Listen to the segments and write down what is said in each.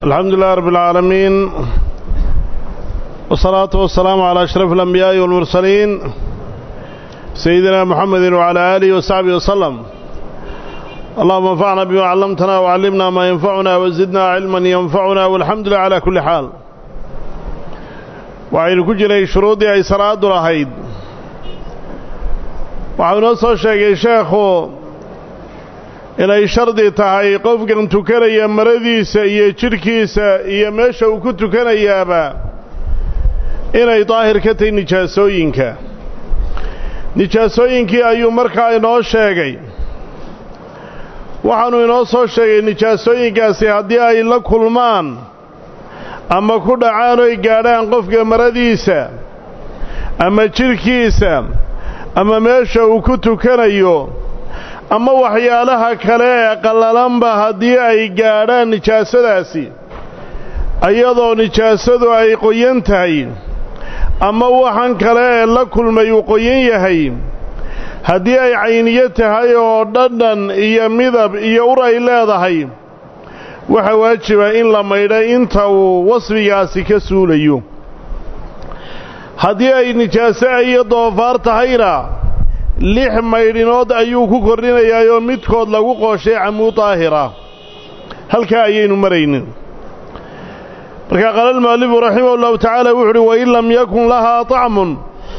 الحمد لله رب العالمين والصلاة والسلام على أشرف الأنبياء والمرسلين سيدنا محمد وعلى آله وصحبه وسلم اللهم انفعنا بما علمتنا وعلمنا ما ينفعنا وزدنا علما ينفعنا والحمد لله على كل حال وعين كجري شروطي أي سراد رهيد وعين نصر شيء شيخه inay shardi tahay qofkan tukanaya maradiisa iyo jidhkiisa iyo meesha uu ku tukanayaaba inay daahir ka tahay nijaasooyinka nijaasooyinkii ayuu markaa inoo sheegay waxaanuu inoo soo sheegay nijaasooyinkaasi haddii ay la kulmaan ama ku dhacaan oy gaadhaan qofka maradiisa ama jidhkiisa ama meesha uu ku tukanayo ama waxyaalaha kale ee qallalanba haddii ay gaadhaan nijaasadaasi iyadoo nijaasadu ay qoyan tahay ama waxan kale ee la kulmay uu qoyan yahay haddii ay cayniyo tahay oo dhadhan iyo midab iyo ur ay leedahay waxaa waajiba in la maydha inta uu wasfigaasi ka suulayo haddii ay nijaaso iyo doofaar tahayna lix maydhinood ayuu ku kordhinayaayoo midkood lagu qooshay camuud daahira halkaa ayaynu maraynin markaa qaala almu'alifu raximah ullahu tacaala wuxu uhi wain lam yakun lahaa طacmun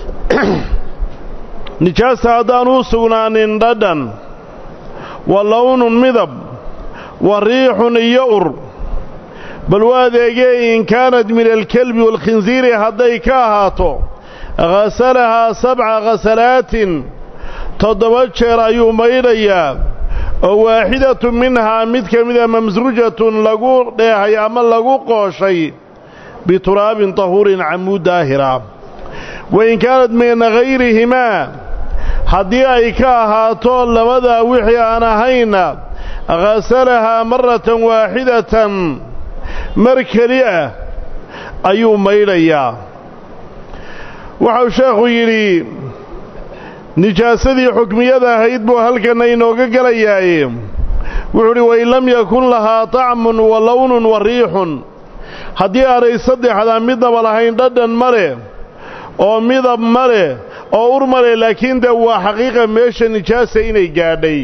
nijaasta haddaanu u sugnaanin dhadhan wa lownun midab wa riixun iyo ur bal u adeegee in kaanat min alkelbi waalkhinsiiri hadday ka ahaato hasalahaa sabca khasalaatin toddoba jeer ayuu maydhayaa oo waaxidatu minhaa mid ka mida mamsrujatun lagu dheehay ama lagu qooshay bituraabin tahuurin camuud daahira wain kaanat min hayrihimaa haddii ay ka ahaato labadaa wixii aan ahayna khasalahaa maratan waaxidatan mar keli ah ayuu maydhayaa waxau sheekhu yidhi nijaasadii xukmiyada ahayd buu halkanna inooga gelayaaye wuxuu udhi wain lam yakun lahaa طacmun wa lownun wa riixun haddii aanay saddexdaa midnaba lahayn dhadhan ma leh oo midab ma leh oo ur ma leh laakiin dee waa xaqiiqa meesha nijaasa inay gaadhay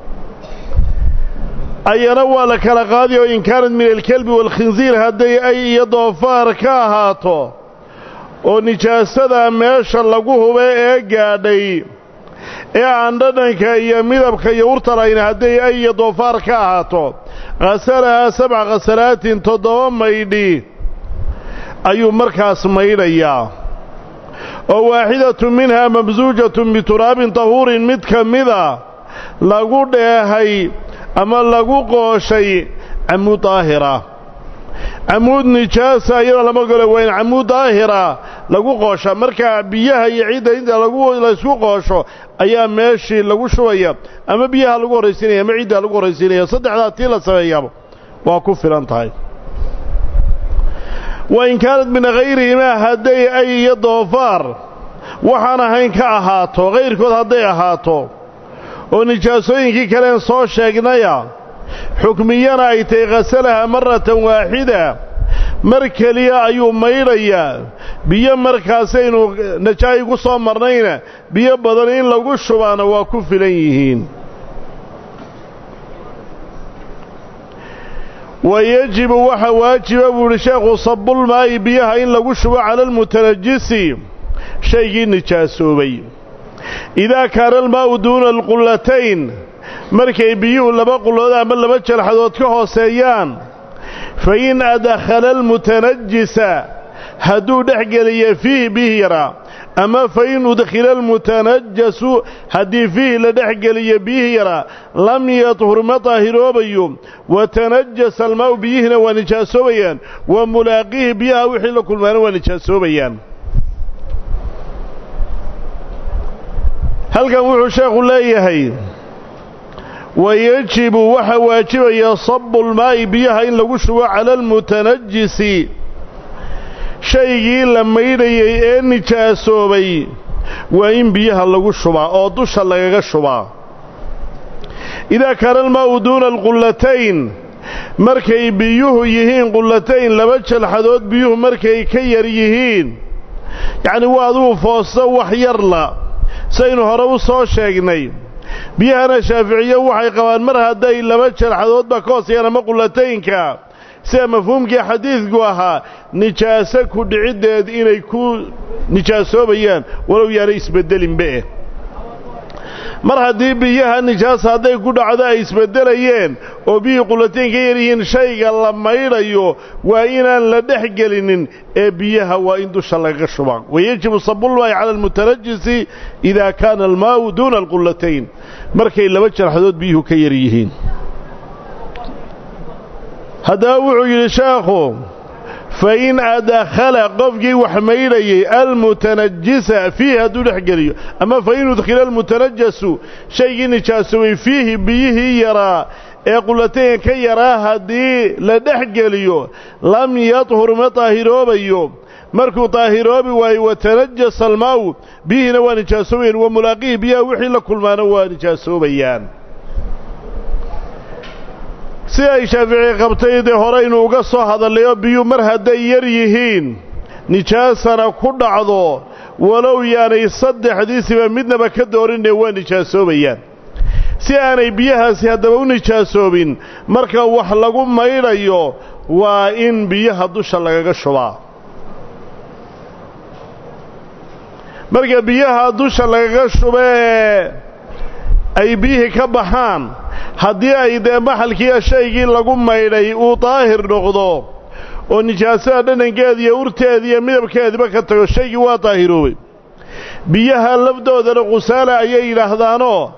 ayana waa la kala qaadi oo in kaanat min alkelbi waalkhinsiir hadday ay iyo doofaar ka ahaato oo nijaasada meesha lagu hube ee gaadhay ee aan dhadhanka iyo midabka iyo urta lahayn hadday ay iyo doofaar ka ahaato khasalahaa sabca khasalaatin toddoba maydhi ayuu markaas maydhayaa oo waaxidatu minhaa mamsuujatun bituraabin tahuurin mid ka mida lagu dheehay ama lagu qooshay camuud daahira camuud nijaasa iyadoo lama golo waa in camuud daahira lagu qoosha markaa biyaha iyo ciidda inta lagu laysku qoosho ayaa meeshii lagu shubaya ama biyaha lagu horraysiinaya ama ciidda lagu horraysiinaya saddexdaa tii la sameeyaba waa ku filan tahay wa in kaanat min hayrihimaa hadday ay iyo doofaar waxaan ahayn ka ahaato kayrkood hadday ahaato oo nijaasooyinkii kaleen soo sheegnaya xukmiyana ay tahay khasalaha maratan waaxida mar keliya ayuu maydhayaa biyo markaasaynu najaayi ku soo marnayna biyo badan in lagu shubaana waa ku filan yihiin wa yejibu waxa waajiba buu idhi sheekhu sabulmaa'i biyaha in lagu shubo cala almutanajisi shaygii nijaasoobay idaa kaana almaa'u duuna alqullatayn markay biyuhu laba qullood ama laba jalxadood ka hooseeyaan fa in adkhala almutanajisa hadduu dhex geliya fiihi bihi yaraa ama fa in udkhila almutanajasu haddii fiihi la dhex geliyo biyihii yaraa lam yadhur ma daahiroobayo wa tanajasa almaa'u biyihina waa nijaasoobayaan wa mulaaqiihi biyaha wixii la kulmaana waa nijaasoobayaan halkan wuxuu sheekhu leeyahay wayejibu waxaa waajibaya sabulmaa'i biyaha in lagu shubo cala almutanajisi shaygii la maydhayay ee nijaasoobay waa in biyaha lagu shubaa oo dusha lagaga shubaa idaa kaana almaa'u duuna alqullatayn markay biyuhu yihiin qullatayn laba jalxadood biyuhu markay ka yar yihiin yacni waa aduu foosto wax yarla saynu hore u soo sheegnay biyahana shaaficiye waxay qabaan mar hadday laba jalxadoodba ka hoosayaan ama qullataynka sida mafhuumkii xadiidku ahaa nijaaso ku dhiciddeed inay ku nijaasoobayaan walow yaanay isbeddelinbaeh mar haddii biyaha nijaasa hadday ku dhacdo ay isbeddelayeen oo biyihii qullatayn ka yar yihiin shayga la maydhayo waa inaan la dhex gelinin ee biyaha waa in dusha lagaga shubaa wayajibu sabulmaa'i cala almutanajisi idaa kaana almaa'u duuna alqullatayn markay laba jarxadood biyuhu ka yar yihiin haddaba wuxuu yidhi sheekhu fa in adakhala qofkii wax maydhayey almutanajisa fiihi hadduu dhex geliyo ama fa in udkhila almutanajasu shaygii nijaasoobay fiihi biyihii yaraa ee qullataynka ka yaraa haddii la dhex geliyo lam yadhur ma daahiroobayo markuu daahiroobi waayo watanajasa almaaw biyihiina waa nijaasoobayaan wa mulaaqihi biyaha wixii la kulmaana waa nijaasoobayaan si ay shaafici qabtay dee horeynu uga soo hadallay oo biyuu mar hadday yar yihiin nijaasana ku dhacdo walow yaanay saddexdiisiba midnaba ka doorinee waa nijaasoobayaan si aanay biyahaasi haddaba u nijaasoobin marka wax lagu maydhayo waa in biyaha dusha lagaga shubaa marka biyaha dusha lagaga shuba ee ay biyihii ka baxaan haddii ay dee maxalkiiyo shaygii lagu maydhay uu daahir noqdo oo nijaasada dhanankeeda iyo urteeda iyo midabkeediba ka tago shaygii waa daahiroobay biyaha lafdoodana qusaala ayay yidhaahdaanoo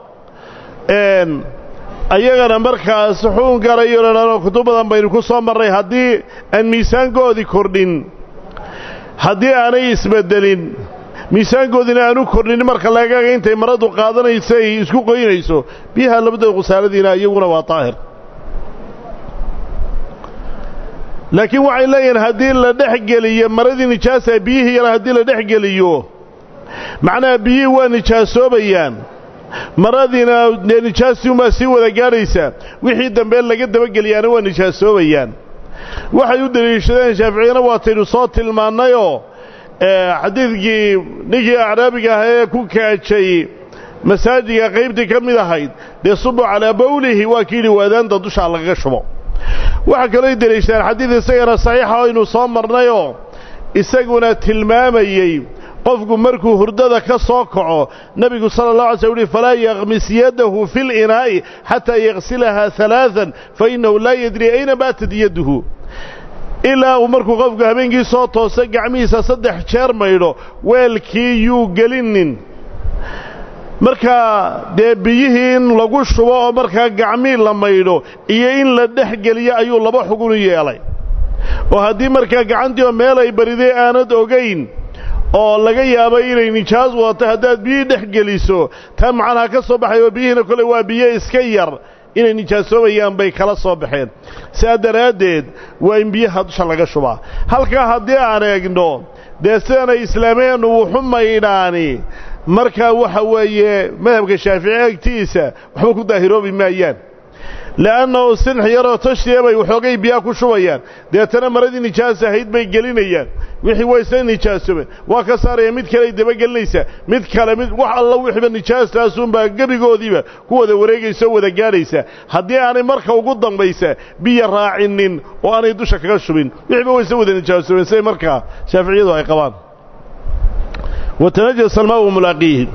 ayagana markaas xuun garayo ladhaanoo kutub badan baynu ku soo marray haddii aan miisaankoodii kordhin haddii aanay isbeddelin miisaankoodina aanu kordhin marka lagaga intay maradu qaadanayso ay isku qoynayso biyaha labadooda khusaaladiina iyaguna waa daahir laakiin waxay leeyihiin haddii la dhex geliyo maradii nijaasa biyihii yara haddii la dhex geliyo macnaha biyihii waa nijaasoobayaan maradiina dee nijaastii unbaa sii wada gaadhaysa wixii dambe laga dabageliyaana waa nijaasoobayaan waxay u deliishadeen shaaficiyana waataynu soo tilmaannayoo xadiidkii ninkii acraabiga ahaa ee ku kaajay masaajiga qaybtii ka mid ahayd dee subu calaa bawlihi waa kii yidhi waadaanta dushaa lagaga shubo waxaa kaloo deliishadeen xadiid isagana saxiixa aynu soo marnayoo isaguna tilmaamayey qofku markuu hurdada ka soo kaco nebigu sala allah alay sl uhi falaa yakmis yadahu fi linaa'i xataa yaksilahaa halaaan fa innahu laa yadri ayna baatat yaduhu ilaa uu markuu qofku habeenkii soo toosa gacmihiisa saddex jeer maydho weelkii yuu gelinin markaa dee biyihii in lagu shubo oo markaa gacmii la maydho iyo in la dhex geliyo ayuu laba xugun u yeelay oo haddii markaa gacantii oo meel ay bariday aanad ogayn oo laga yaabay inay nijaas wadato haddaad biyihii dhex geliso taa macnaha ka soo baxay oo biyihiina kole waa biyo iska yar inay nijaasoobayaan bay kala soo baxeen sidaa daraaddeed waa in biyaha dusha laga shubaa halkaa haddii aan eegno dee sidanay islaameennu wuxu maydhaani markaa waxa weeye madhabka shaafici agtiisa waxba ku daahiroobi maayaan le'annahu sinx yaroo tashiya bay waxoogay biyaha ku shubayaan deetana maradii nijaas ahayd bay gelinayaan wixii waa isla nijaasoobeen waa ka saaraya mid kale ay dabagelinaysaa mid kale mid wax alla wixiiba nijaastaasuunbaa gebigoodiiba ku wada wareegaysa oo wada gaadhaysa haddii aanay marka ugu dambaysa biyo raacinin oo aanay dusha kaga shubin wixiiba waa isla wada nijaasoobeen siday markaa shaaficiyadu ay qabaan watanajas almaau mulaaqiihi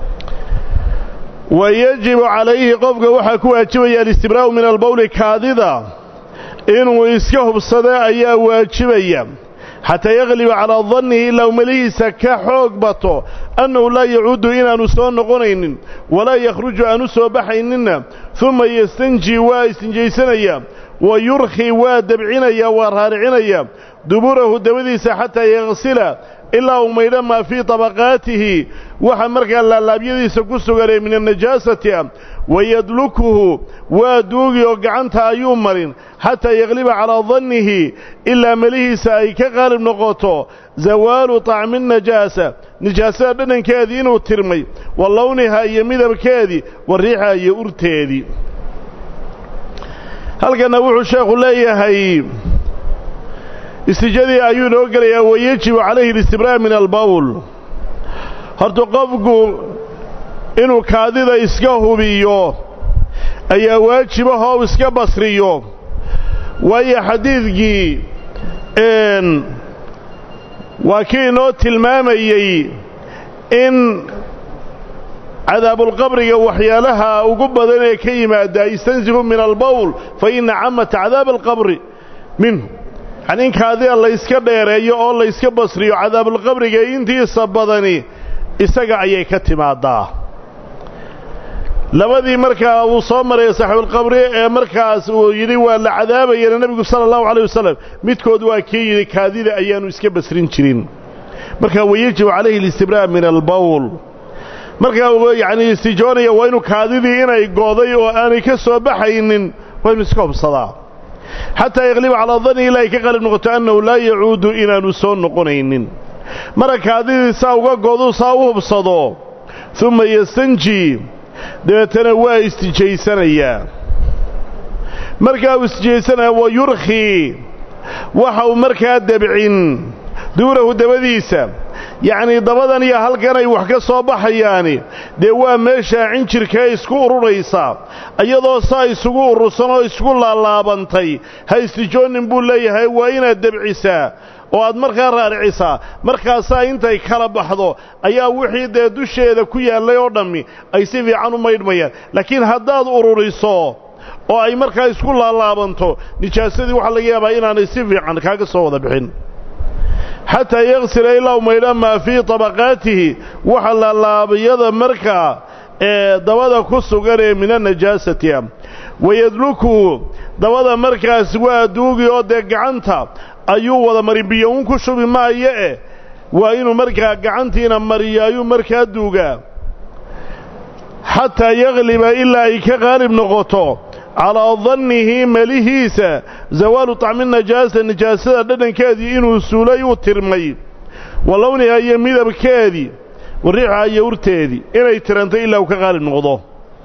wa yajibu calayhi qofka waxaa ku waajibaya alistibraa'u min albawli kaadida inuu iska hubsada ayaa waajibaya xataa yagliba calaa dannihi ilaa umalihiisa ka xoog bato annahu laa yacuudu inaannu soo noqonaynin walaa yakhruju aanu soo baxayninna uma yastanji waa istinjaysanaya wa yurkhi waa dabcinaya waa raaricinaya duburahu dabadiisa xataa yaksila ilaa uu maydho maa fii tabaqaatihi waxa markaa laalaabyadiisa ku suganee min annajaasati ah wayadlukuhu waa duugi oo gacanta ayuu marin xataa yagliba calaa dannihi ilaa melihiisa ay ka qaalib noqoto zawaalu طacmi الnajaasa nijaasada dhadhankeedii inuu tirmay wa lowniha iyo midabkeedii wa riixha iyo urteedii halkanna wuxuu sheekhu leeyahay istijadii ayuu inoo gelayaa wayajibu calayhi alistibraar min albawl horta qofku inuu kaadida iska hubiyo ayaa waajibahoo iska basriyo waayo xadiidkii waa kii inoo tilmaamayey in cadaabulqabriga waxyaalaha ugu badan ee ka yimaada istansifu min albawl fa inna camata cadaab alqabri minhu yacni in kaadida layska dheereeyo oo layska basriyo cadaabulqabriga intiisa badani isaga ayay ka timaadaa labadii markaa uu soo maray saaxiibulqabri ee markaas uu yidhi waa la cadaabayana nebigu sala allahu calayh wasalam midkood waa kii yidhi kaadida ayaannu iska basrin jirin markaa wayajibu calayhi alistibraar min albawl markaa yacnii istijoonaya waa inuu kaadidii inay gooday oo aanay ka soo baxaynin waa inu iska hubsadaa xataa yaqliba calaa danni ilaa ay ka qalib noqoto annahu laa yacuudu inaannu soo noqonaynin mara kaadidii saa uga goodu saa u hubsado uma yastanji dabeetana waa istijaysanayaa markaa uu istijaysanaya wa yurkhii waxa uu markaa debcin duurahu dabadiisa yacnii dabadan iyo halkan ay wax ka soo baxayaani dee waa meeshaa cinjirkee isku ururaysa iyadoo saa isugu urursan oo isku laalaabantay ha istijoonin buu leeyahay waa inaad debcisaa oo aad markaa raaricisaa markaasaa intay kala baxdo ayaa wixii dee dusheeda ku yaallay oo dhammi ay si fiican u maydhmayaan laakiin haddaad ururiso oo ay markaa isku laalaabanto nijaasadii waxaa laga yaabaa inaanay si fiican kaaga soo wada bixin xataa yaksila ilaa u maydha maa fii tabaqaatihi waxa laalaabayada markaa ee dabada ku sugan ee min anajaasati ah wayadlukuhu dabada markaas waa duugi oo dee gacanta ayuu wada mari biyo un ku shubi maayo eh waa inuu markaa gacantiina mariyo ayuu markaa duugaa xataa yagliba ilaa ay ka qaalib noqoto calaa dannihi melihiisa zawaalu tacmi najaasa nijaasada dhadhankeedii inuu suulay uu tirmay wa lowniha iyo midabkeedii wa riixha iyo urteedii inay tirantay ilaa uu ka qaalib noqdo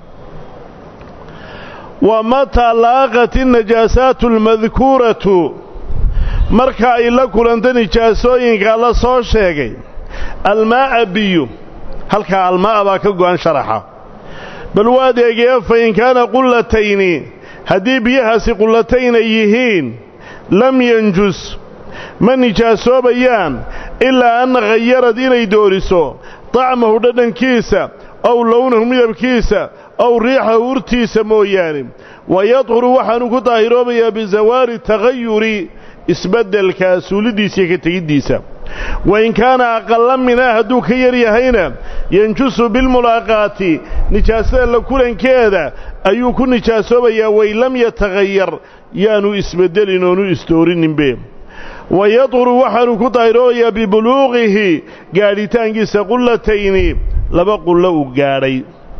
wa mataa laaqat innajaasaatu almadkuuratu marka ay la kulanta nijaasooyinka la soo sheegay almaa'a biyo halkaa almaa'a baa ka go'an sharaxa bal waad eegee fa in kaana qullatayni haddii biyahaasi qullatayna yihiin lam yanjus ma nijaasoobayaan ilaa an khayarad inay dooriso dacmahu dhadhankiisa ow lownahu midabkiisa ow riixahu urtiisa mooyaane wa yadhuru waxaanu ku daahiroobayaa bisawaari takhayuri isbeddelka suulidiisa iyo ka tegiddiisa wa in kaana aqalla minaa hadduu ka yar yahayna yanjusu bilmulaaqaati nijaasada la kulankeeda ayuu ku nijaasoobayaa wain lam yatakhayar yaanu isbeddelin oonu isdoorinninbe wa yadhuru waxaanu ku daahiroobayaa bibuluuqihi gaadhitaankiisa qullatayni laba qullo uu gaadhay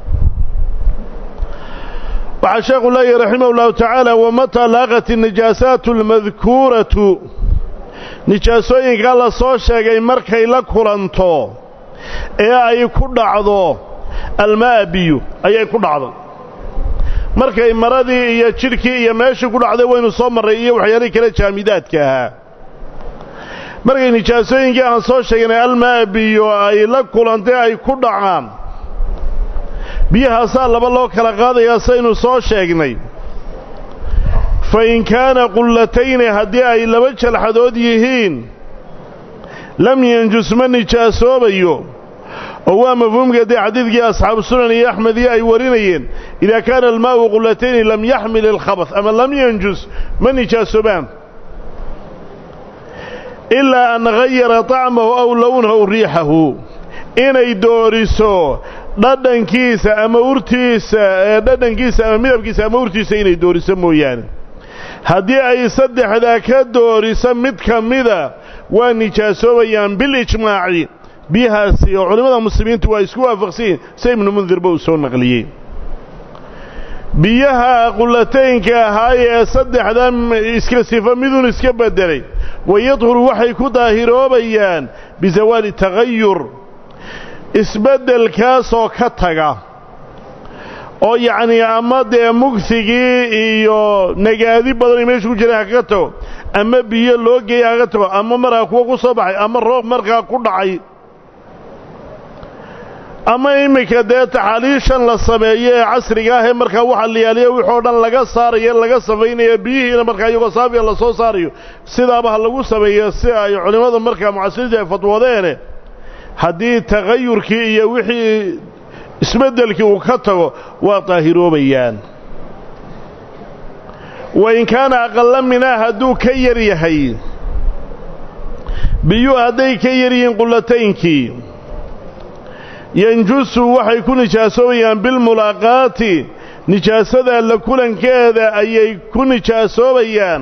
waxaa sheekhu leeyahy raximah ullahu tacaala wamataa laaqat innijaasaatu almadkuuratu nijaasooyinkaa la soo sheegay markay la kulanto ee ay ku dhacdo almaa'a biyu ayay ku dhacday markay maradii iyo jidhkii iyo meeshii ku dhacday waynu soo marray iyo waxyaalihii kale jaamidaadka ahaa markay nijaasooyinkii aan soo sheegnay almaa'a biyo ay la kulantay ay ku dhacaan biyahaasaa laba loo kala qaadayaa saynu soo sheegnay fa in kaana qullatayni haddii ay laba jalxadood yihiin lam yanjus ma nijaasoobayo oo waa mafhuumka dee xadiidkii asxaabu sunan iyo axmed iyo ay warinayeen idaa kaana almaa'u qullatayni lam yaxmil ilkhabath ama lam yanjus ma nijaasoobaan ilaa an hayara طacmahu aw lownahu riixahu inay dooriso dhadhankiisa ama urtiisa dhadhankiisa ama midabkiisa ama urtiisa inay dooriso mooyaane haddii ay saddexdaa ka dooriso mid ka mida waa nijaasoobayaan bilijmaaci biyahaasi oo culimmada muslimiintu waa isku waafaqsan yihin se ibnu mundirba uu soo naqliyey biyaha qullataynka ahaaye ee saddexdan iska sifo midun iska beddelay wayadhuru waxay ku daahiroobayaan bisawaali takhayur isbeddelkaasoo ka taga oo yacnii ama dee mugsigii iyo nagaadi badan meesha ku jira hakaga tago ama biyo loo geeya hakaga tago ama markaa kuwa ku soo baxay ama roob markaa ku dhacay ama iminka dee taxaaliishan la sameeyo ee casriga ah ee markaa waxa la yaaliya wixoo dhan laga saarayo laga samaynaya biyihiina markaa iyagoo saafiya la soo saarayo sidaaba ha lagu sameeyo si ay culimmada markaa mucasiriinta ay fatwoodeene haddii tagayurkii iyo wixii isbeddelkii uu ka tago waa daahiroobayaan wain kaana aqalla minaa hadduu ka yar yahay biyuu hadday ka yar yihiin qullataynkii yanjusu waxay ku nijaasoobayaan bilmulaaqaati nijaasada la kulankeeda ayay ku nijaasoobayaan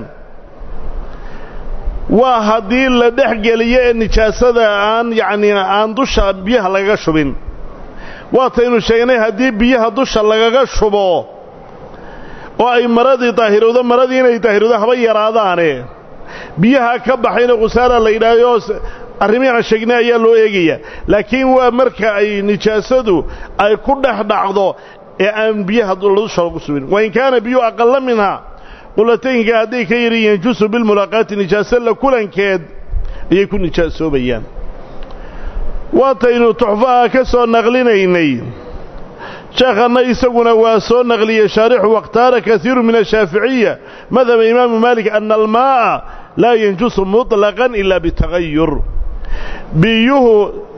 waa haddii la dhex geliyo ee nijaasada aan yacnii aan dusha biyaha lagaga shubin waataynu sheegnay haddii biyaha dusha lagaga shubo oo ay maradii daahirowdo maradii inay daahirowdo haba yaraadaane biyaha ka baxayna khusaara la yidhaahdo arrimihii aan sheegnay ayaa loo eegayaa laakiin waa marka ay nijaasadu ay ku dhex dhacdo ee aan biyaha dusha lagu subin wain kaana biyuu aqalla minhaa qulataynka hadday ka yari yanjusu bilmulaaqaati nijaaso la kulankeed ayay ku nijaasoobayaan waataynu tuxfaha ka soo naqlinaynay sheekhanna isaguna waa soo naqliyey shaarixu wakhtaara kaiiru min ashaaficiya madhaba imaamu maalik ana almaa'a laa yanjusu muطlaqan ila bitagayur biyuhu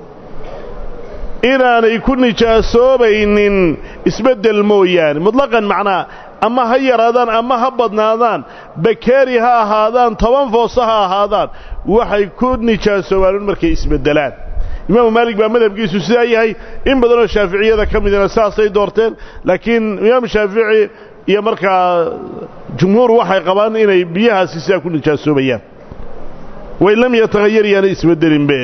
inaanay ku nijaasoobaynin isbeddel mooyaane mutlaqan macnaa ama ha yaraadaan ama ha badnaadaan bakeeri ha ahaadaan toban fooso ha ahaadaan waxay ku nijaasoobaan markay isbeddelaan imaamu maalik baa madhabkiisu sidaa yahay in badanoo shaaficiyada ka midina saasay doorteen laakiin imaamu shaafici iyo markaa jumhuur waxay qabaan inay biyahaasi sidaa ku nijaasoobayaan wain lam yatahayar yaana isbeddelinbe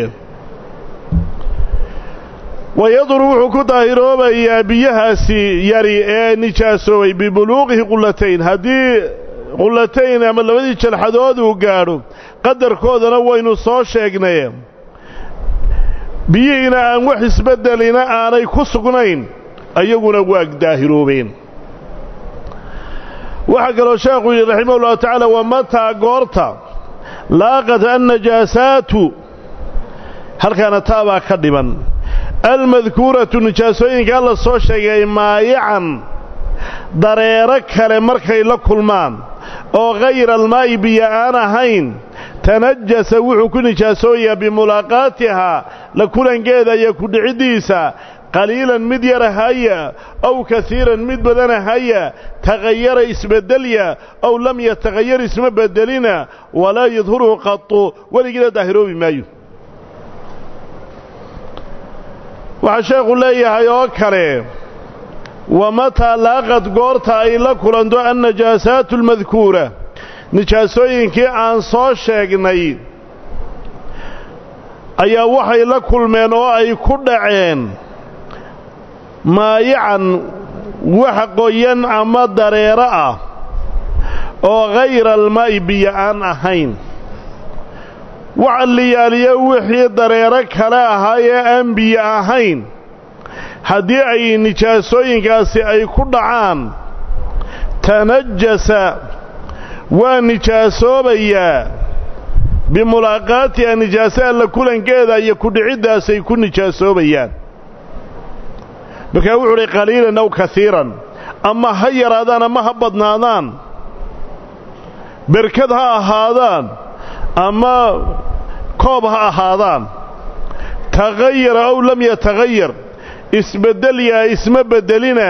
wayaduru wuxuu ku daahiroobayaa biyahaasi yari ee nijaasoobay bibuluuqihi qullatayn haddii qullatayn ama labadii jalxadood uu gaadho qadarkoodana waynu soo sheegnay biyihiina aan wax isbeddelina aanay ku sugnayn ayaguna waa daahiroobeen waxaa kaloo sheekhu yidhi raximah ullahu tacaala wa mataa goorta laaqat annajaasaatu halkaana taabaa ka dhiban almadkuuratu nijaasooyinkaa la soo sheegay maayacan dareero kale markay la kulmaan oo hayra almaa'i biyo aan ahayn tanajasa wuxuu ku nijaasooyaa bimulaaqaatihaa la kulankeeda iyo kudhiciddiisa qaliilan mid yara haya ow kasiiran mid badana haya tagayara isbeddelya ow lam yatagayar isma beddelina walaa yadhuruhu qatu weligiina daahiroobi maayo waxaa sheekhu leeyahay oo kale wa mataa laaqad goorta ay la kulanto annajaasaatu almadkuura nijaasooyinkii aan soo sheegnay ayaa waxay la kulmeen oo ay ku dhaceen maayacan wax qoyan ama dareero ah oo hayra almaa'i biyo aan ahayn waxa liyaaliyo wixii dareero kale ahaa ee aan biyo ahayn haddii ay nijaasooyinkaasi ay ku dhacaan tanajasa waa nijaasoobayaa bimulaaqaatiha nijaasa alla kulankeeda iyo kudhiciddaasay ku nijaasoobayaan markaa wuxuu uhi qaliilan aw kasiiran ama ha yaraadaan ama ha badnaadaan berkad ha ahaadaan ama koob ha ahaadaan tagayara ow lam yatagayar isbeddelyaa isma beddelina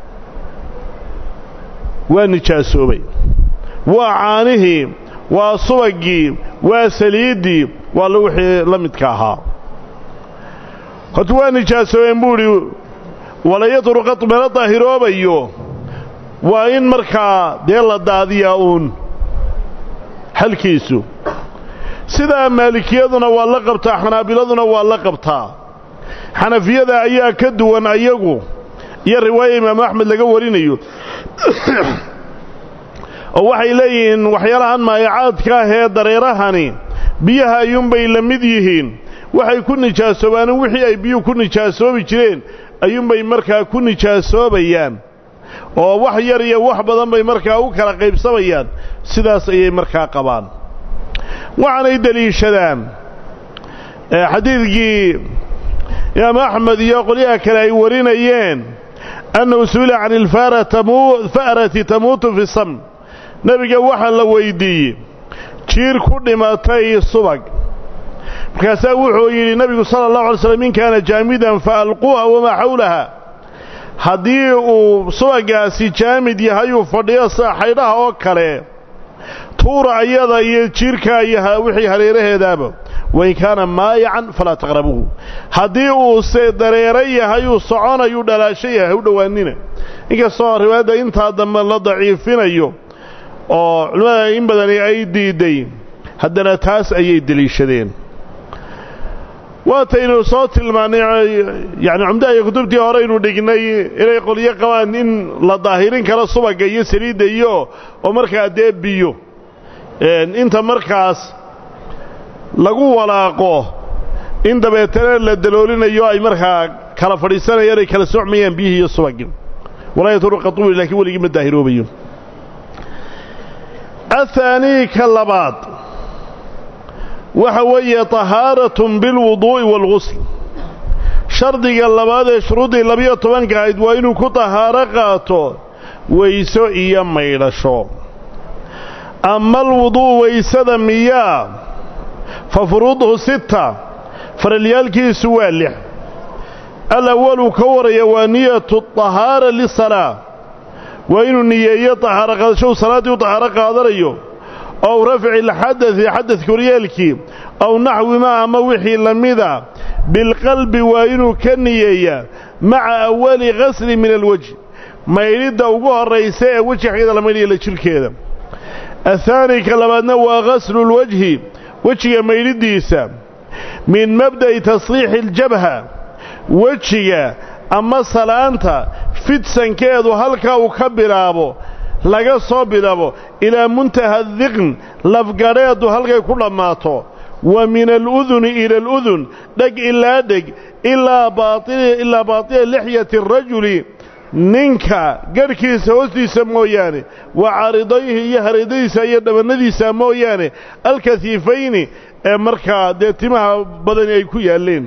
waa nijaasoobay waa caanihii waa subaggii waa saliiddii waa wixii la midka ahaa horta waa nijaasoobeen buu idhi walayadru qad mala daahiroobayo waa in markaa dee la daadiyaa uun xalkiisu sidaa maalikiyaduna waa la qabtaa xanaabiladuna waa la qabtaa xanafiyada ayaa ka duwan ayagu iyo riwaaya imaamu axmed laga warinayo oo waxay leeyihiin waxyaalahan maayacaadka ah ee dareerahani biyaha ayuunbay la mid yihiin waxay ku nijaasoobaan wixii ay biyuhu ku nijaasoobi jireen ayuunbay markaa ku nijaasoobayaan oo wax yar iyo wax badan bay markaa u kala qaybsamayaan sidaas ayay markaa qabaan waxaanay deliishadaan xadiidkii imaam axmed iyo qolyaha kale ay warinayeen annahu su'ila can ilfa'rati tamuutu fi samn nebiga waxaa la weyddiiyey jiir ku dhimatay subag markaasaa wuxuu yidhi nebigu sala allahu alay slam in kaana jaamidan fa alquuha wamaa xawlaha haddii uu subagaasi jaamid yahayuu fadhiyo sida xaydhaha oo kale tuura ayada iyo jiirkaa iyo wixii hareeraheedaaba wain kaana maayacan falaa taqrabuuhu haddii uuse dareero yahayuu soconayuu dhalaasho yahay u dhowaanina inkastoo riwaayadda intaa dambe la daciifinayo oo culimmada in badani ay diidday haddana taas ayay deliishadeen waataynu soo tilmaannay yacni cumdaha iyo kutubtii horeynu dhignay inay qolyo qabaan in la daahirin karo subagga iyo saliidda iyo oo markaa dee biyo inta markaas lagu walaaqo in dabeetana la daloolinayo ay markaa kala fadhiisanayaan ay kala socmayaan biyihii iyo subaggi walaa yatruqa tuuli laakiin weligii ma daahiroobayo ahaanii ka labaad waxa weeye tahaaratun bilwuduu'i waalgusl shardiga labaad ee shuruuddii labiyo tobanka ahayd waa inuu ku tahaaro qaato weyso iyo maydhasho ama alwudu'u weysada miyaa fa furuuduhu sita faralyaalkiisu waa lix alawalu ka waraya waa niyatu tahaara lisalaa waa inuu niyeeyo tahaaro qaadasho uu salaaddii u tahaaro qaadanayo ow rafci alxadadi xadadka horyeelkii ow naxwi ma ama wixii la mida bilqalbi waa inuu ka niyeeyaa maca awali gasli min alwejhi maydhidda ugu horraysa ee weji xaggeeda la maydhaya la jidhkeeda athaani ka labaadna waa gaslu lwajhi wejiga maydhiddiisa min mabda'i tasriixi aljabha wejiga ama salaanta fidsankeedu halkaa uu ka bilaabo laga soo bilaabo ilaa muntaha diqn lafgadheedu halkay ku dhammaato wa min aluduni ila aludun dheg ilaa dheg ilaa baatila lixyati arajuli ninka garhkiisa hoostiisa mooyaane wa caaridayhi iyo hareedadiisa iyo dhabannadiisa mooyaane alkahiifayni ee markaa dee timaha badani ay ku yaalleen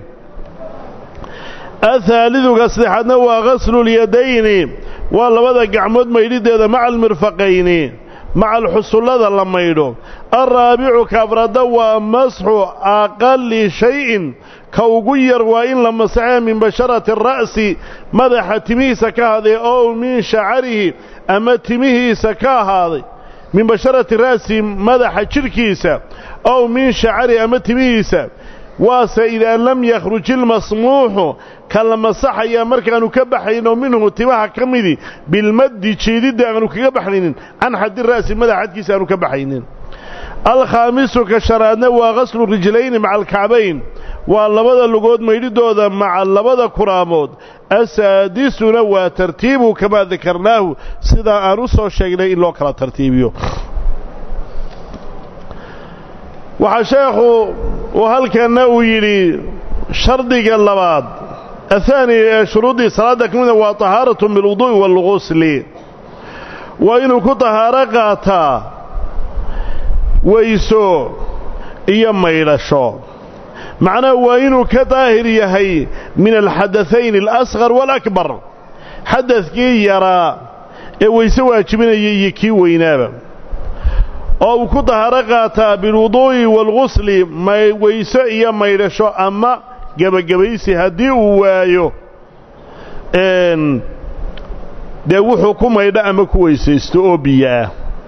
athaaliduka saddexaadna waa gaslulyadayni waa labada gacmood maydhideeda maca almirfaqayni maca alxusullada la maydho alraabicu kaafrada waa masxu aqali shayin ka ugu yar waa in la masaxee min basharati ara'si madaxa timihiisa ka ahaaday ow min shacarihi ama timihiisa ka ahaaday min basharati ra'si madaxa jidhkiisa ow min shacarihi ama timihiisa waase idaa lam yakhruj ilmasmuuxu ka la masaxayaa markaannu ka baxayno minhu timaha ka midi bilmaddi jeedidda aanu kaga baxaynin can xaddi ra'si madaxa xadkiisa aanu ka baxaynin alkhaamisu ka shanaadna waa gaslu rijlayni maca alkacbayn waa labada lugood maydhidooda maca labada kuraamood asaadisuna waa tartiibu kamaa dakarnaahu sidaa aan u soo sheegnay in loo kala tartiibiyo waxaa sheekhu uu halkanna uu yidhi shardiga labaad ahaani ee shuruuddii salaadda ka mida waa tahaaratu bilwuduu'i waalgusli waa inuu ku tahaaro qaataa weyso iyo maydhasho macnaha waa inuu ka daahir yahay min alxadatayn alasqar waalakbar xadadkii yaraa ee weyse waajibinaya iyo kii weynaaba oo uu ku dahaaro qaataa bilwuduu'i waalgusli weyso iyo maydhasho ama gebagabaysi haddii uu waayo dee wuxuu ku maydho ama ku weysaysto oo biyo ah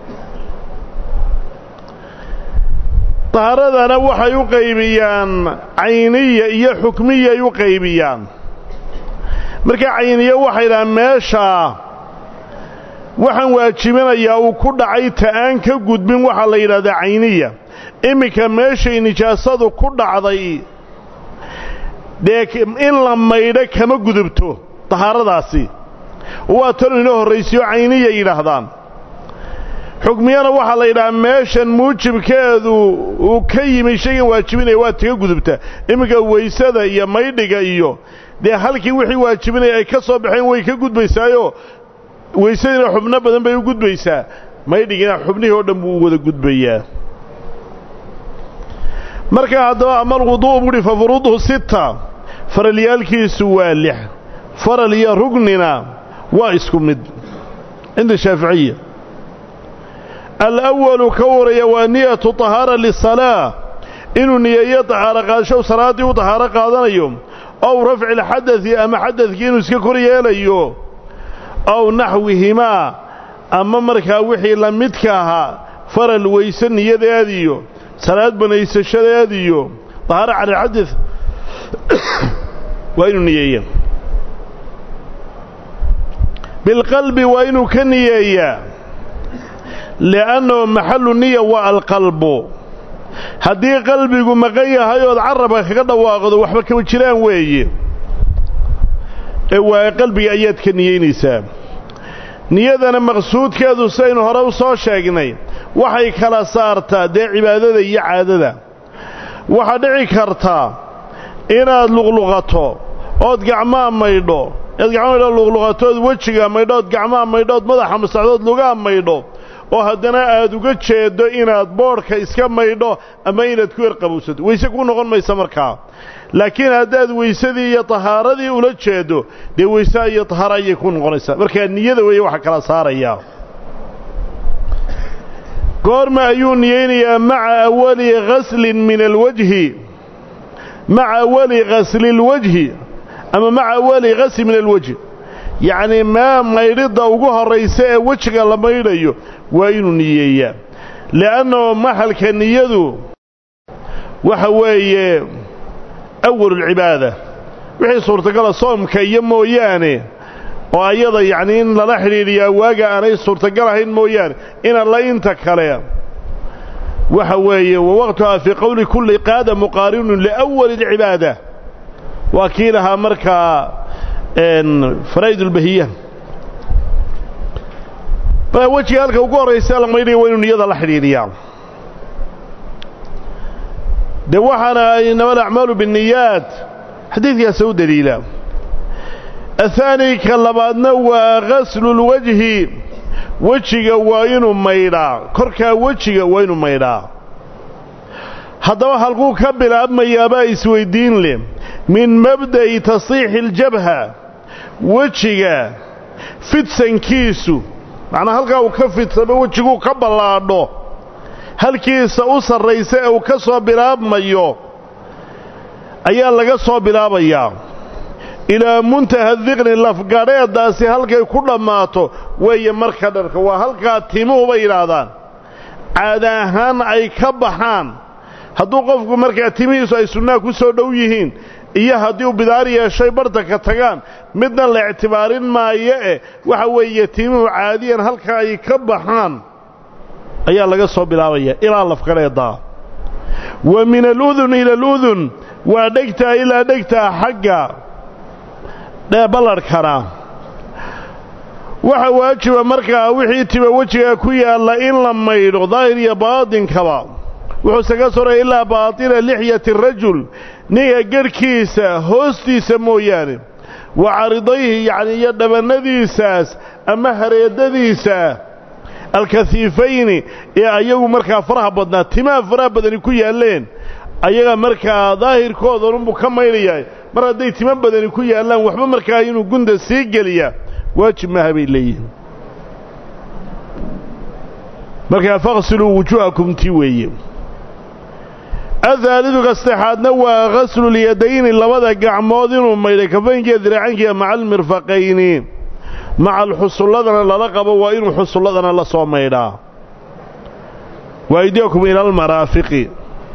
dahaaradana waxay u qaybiyaan cayniya iyo xukmiyay u qaybiyaan marka cayniya waxay dhahaan meeshaa waxaan waajibinayaa uu ku dhacay ta'aan ka gudbin waxaa la yidhahdaa cayniya iminka meeshay nijaasadu ku dhacday dee in la maydho kama gudubto dahaaradaasi waa tanu inoo horraysiyo cayniya yidhaahdaan xukmiyana waxaa la yidhahaa meeshan muujibkeedu uu ka yimi shaygan waajibinaya waa taga gudubta iminka weysada iyo maydhiga iyo dee halkii wixii waajibinaya ay ka soo baxeen way ka gudbaysaayo weysadiina xubno badan bay u gudbaysaa maydhigina xubnihii oo dhan buu u wada gudbayaa markaa haddaba ama alwudu'u buuhi fa furuuduhu sita faralyaalkiisu waa lix faral iyo rugnina waa isku mid cinda shaaficiya alawalu ka waraya waa niyatu tahaara lisalaa inuu niyeeyo tahaaro qaadashow salaaddii u tahaaro qaadanayo ow rafci lxadadi ama xadadkii inuu iska kor yeelayo ow naxwihimaa ama markaa wixii la midka ahaa faral weyse niyadeediyo salaad banaysashadeediyo tahaaro cala alxadad waa inuu niyeeya bilqalbi waa inuu ka niyeeyaa li'annahu maxallu niya waa alqalbu haddii qalbigu maqan yahay ood carabka kaga dhawaaqdo waxba kama jiraan weeye ee waa qalbiga ayaad ka niyeynaysaa niyadana maqsuudkeedu sidaynu hore u soo sheegnay waxay kala saartaa dee cibaadada iyo caadada waxaa dhici kartaa inaad luqluqato ood gacmaa maydho ead gacmaa maydho luqluqatood wejiga maydho ood gacmaa maydho ood madaxa masaxdood lugaa maydho oo haddana aad uga jeeddo inaad boodhka iska maydho ama inaad ku erqabowsato weyse kuu noqon maysa markaa laakiin haddaad weysadii iyo tahaaradii ula jeeddo dee weyse iyo tahaaro ayay ku noqonaysaa markaa niyada weeye waxa kala saarayaa goorma ayuu niyeynayaa maca awali ghaslin min alwajhi maca awali ghasli lwajhi ama maca awali ghasli min alwajhi yacnii maa maydhidda ugu horraysa ee wejiga la maydhayo waa inuu niyeeyaa li'annahu maxalka niyadu waxa weeye awalulcibaada wixii suurtagala soomka iyo mooyaane oo ayada yacnii in lala xidhiidhiyaa waaga aanay suurtagal ahayn mooyaane in alla inta kale waxa weeye wa waqtuhaa fii qowli kulli qaada muqaarinun liawali alcibaada waa kii lahaa markaa faraa'idulbahiya markaa wejiga halka ugu horraysa la maydhaya waa inuu niyada la xidhiidhiyaa dee waxaana inama alacmaalu binniyaat xadiidkaasa u daliila ahaani ka labaadna waa ghaslulwajhi wejiga waa inuu maydhaa korkaa wejiga waa inuu maydhaa haddaba halkuu ka bilaabmayaabaa isweyddiin leh min mabda'i tasiixi aljabha wejiga fidsankiisu macnaa halkaa uu ka fidsamo wejiguu ka ballaadho halkiisa u sarraysa ee uu ka soo bilaabmayo ayaa laga soo bilaabayaa ilaa muntaha diqni lafgadheeddaasi halkay ku dhammaato weeye marka dharka waa halkaa timuhu bay yidhaahdaan caada ahaan ay ka baxaan hadduu qofku markaa timihiisu ay sunnaa ku soo dhow yihiin iyo haddii uu bidaar yeeshay bartanka tagaan midna la ictibaarin maayo eh waxa weeye timuhu caadiyan halka ay ka baxaan ayaa laga soo bilaabaya ilaa lafgadheeddaa wa min aludun ila aludun waa dhegtaa ilaa dhegtaa xagga ballarhkana waxa waajiba markaa wixii tiba wejiga ku yaalla in la maydho daahir iyo baatinkaba wuxuuse ka soraya ilaa baatina lixyati rajul ninka gerhkiisa hoostiisa mooyaane wa caridayhi yacni iyo dhabannadiisaas ama hareedadiisa alkahiifayni ee ayagu markaa faraha badnaa timaha faraha badani ku yaalleen ayaga markaa daahirkoodanunbuu ka maydhayaa mar hadday timo badani ku yaallaan waxba markaa inuu gunda sii geliyaa waajib maaha bay leeyihin markaa faqsiluu wujuuhakum tii weeye adhaalidu ka saddexaadna waa ghaslul-yadayni labada gacmood inuu maydhay kafaynkiiyo diraacankiiya maca almirfaqayni maca alxusulladana lala qabo waa inuu xusulladana la soo maydhaa waaydiyakum ila almaraafiqi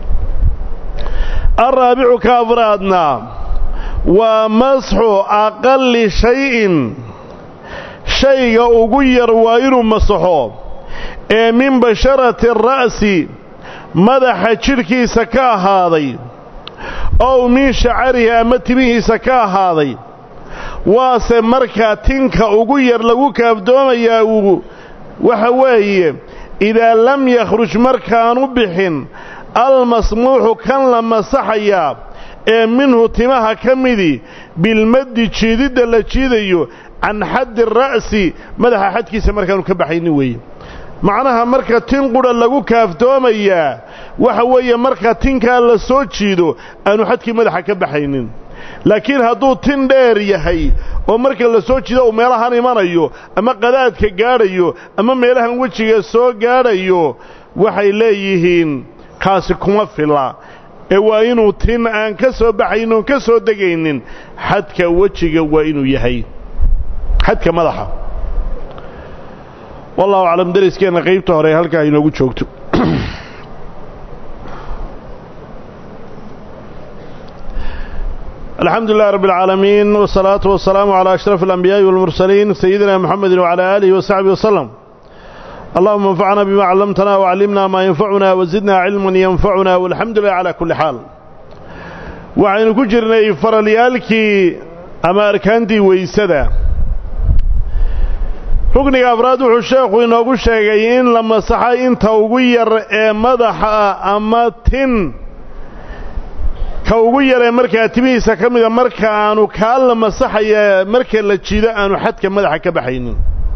alraabicu ka afraadna waa masxu aqalli shay-in shayga ugu yar waa inuu masaxo ee min basharati ara'si madaxa jidhkiisa ka ahaaday ow min shacarihi ama timihiisa ka ahaaday waase markaa tinka ugu yar lagu kaafdoomayaa uu waxa weeye idaa lam yakhruj markaanu bixin almasmuuxu kan la masaxayaa ee minhu timaha ka midii bilmaddi jiididda la jiidayo can xaddi ra'si madaxa xadkiisa markaanu ka baxaynin weeye macnaha marka tin qudha lagu kaaftoomayaa waxa weeye marka tinkaa la soo jiido aanu xadkii madaxa ka baxaynin laakiin hadduu tin dheer yahay oo marka la soo jiido uu meelahan imanayo ama qadaadka gaadhayo ama meelahan wejiga soo gaadhayo waxay leeyihiin kaasi kuma filla ee waa inuu tin aan ka soo baxaynin oon ka soo degaynin xadka wejiga waa inuu yahay xadka madaxa wallahu aclam dariskeenna qaybta hore halkaa inoogu joogto الحمد لله رب العالمين والصلاة والسلام على أشرف الأنبياء والمرسلين سيدنا محمد وعلى آله وصحبه وسلم اللهم انفعنا بما علمتنا وعلمنا ما ينفعنا وزدنا علما ينفعنا والحمد لله على كل حال وعين كجرنا فرليالك أما أركانتي ويسدا rugniga afraad wuxuu sheekhu inoogu sheegay in la masaxay inta ugu yar ee madaxa ama tin ka ugu yaree markaa timihiisa ka mida marka aanu kaa la masaxaya marka la jiido aanu xadka madaxa ka baxaynin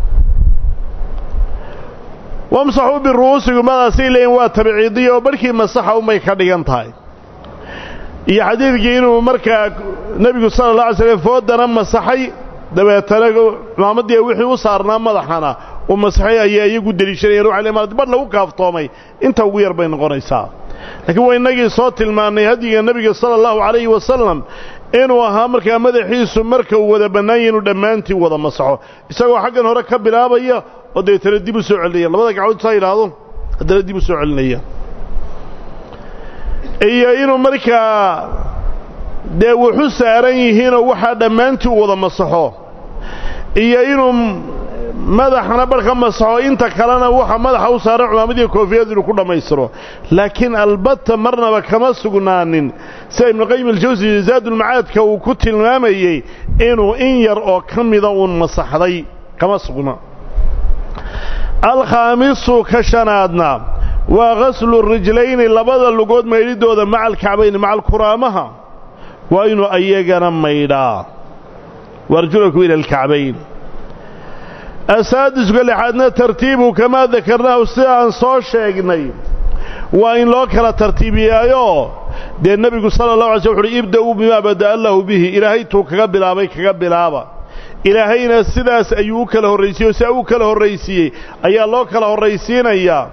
wamsaxuu biru'uusigu madaasay leeyiin waa tabciidiya oo barhkii masaxa umay ka dhigan tahay iyo xadiidkii inuu markaa nebigu sala alla alay slam foodana masaxay dabeetana cumaamadii wixii u saarnaa madaxana uu masaxay ayay iyagu deliishanayeen waxay leeyiin badh lagu kaaftoomay inta ugu yar bay noqonaysaa laakiin waa innagii soo tilmaannay hadiga nebiga sala allahu calayhi wasalam inuu ahaa markaa madaxiisu marka uu wada bannaanya inuu dhammaantii wada masaxo isagoo xaggan hore ka bilaabaya oo dabeetana dib u soo celinaya labada gacmood saa yidhaahdo haddana dib u soo celinaya iyo inuu markaa dee wuxu saaran yihiinoo waxaa dhammaantii u wada masaxo iyo inuu madaxana barhka masaxo inta kalena waxa madaxa u saaran cumaamadiiyo koofiyad inuu ku dhammaystiro laakiin albatta marnaba kama sugnaanin sida ibnuqayim aljawsi zaadulmacaadka uu ku tilmaamayey inuu in yar oo ka mida uun masaxday kama sugna alkhaamisu ka shanaadna waa ghaslu rijlayni labada lugood maydhidooda maca alkacbayni maca alkuraamaha waa inuu ayagana maydhaa waarjulaku ila alkacbayn asaadisku lixaadna tartiibu kamaa dakarnaahu sida aan soo sheegnay waa in loo kala tartiibiyaayo dee nebigu sala allah alay sl wuxu uhi ibda'uu bimaa bada'a allahu bihi ilaahay tuu kaga bilaabay kaga bilaaba ilaahayna sidaas ayuu u kala horraysiiyey oo sidaa u kala horraysiiyey ayaa loo kala horraysiinayaa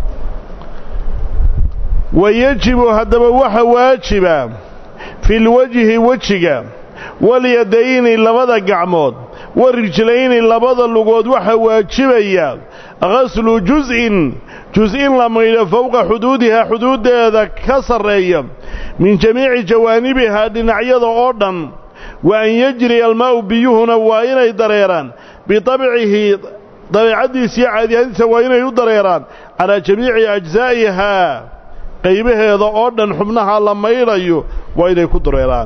wa yejibu haddaba waxa waajiba fi lwajhi wejiga walyadayni labada gacmood wa rijlayni labada lugood waxaa waajibaya ghaslu juz'in jus-in la maydho fowqa xuduudihaa xuduuddeeda ka sarreeya min jamiici jawaanibihaa dhinacyada oo dhan wa an yajriya almaa'u biyuhuna waa inay dareeraan bitabcihi dabeecaddiisa iyo caadiyadiisa waa inay u dareeraan calaa jamiici ajzaa'ihaa qaybaheeda oo dhan xubnaha la maydhayo waa inay ku dareeraan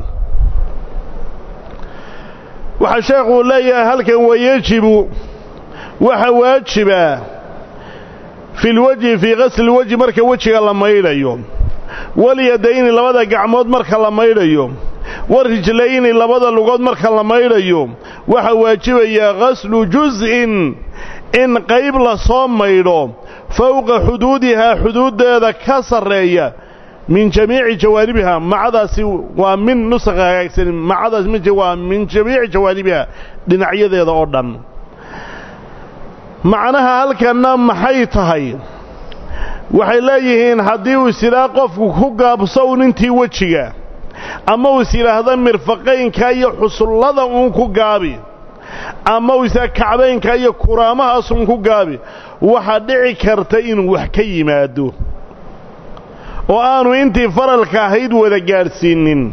waxaa sheekhuu leeyahay halkan wayejibu waxa waajiba fi lwajhi fii qasli lwajhi marka wejiga la maydhayo walyadayni labada gacmood marka la maydhayo warijlayni labada lugood marka la maydhayo waxaa waajibayaa ghaslu juz'in in qayb la soo maydho fowqa xuduudihaa xuduuddeeda ka sarreeya min jamiici jawaanibiha macadaasi waa min nusakha hagaagsan macadaas m waa min jamiici jawaanibiha dhinacyadeeda oo dhan macnaha halkanna maxay tahay waxay leeyihiin haddii uu is yidhaha qofku ku gaabso un intii wejiga ama uu is yidhaahda mirfaqaynka iyo xusullada uun ku gaabi ama uu isyaa kacbaynka iyo kuraamahaas uun ku gaabi waxaa dhici karta inuu wax ka yimaado oo aanu intii faralka ahayd wada gaadhsiinin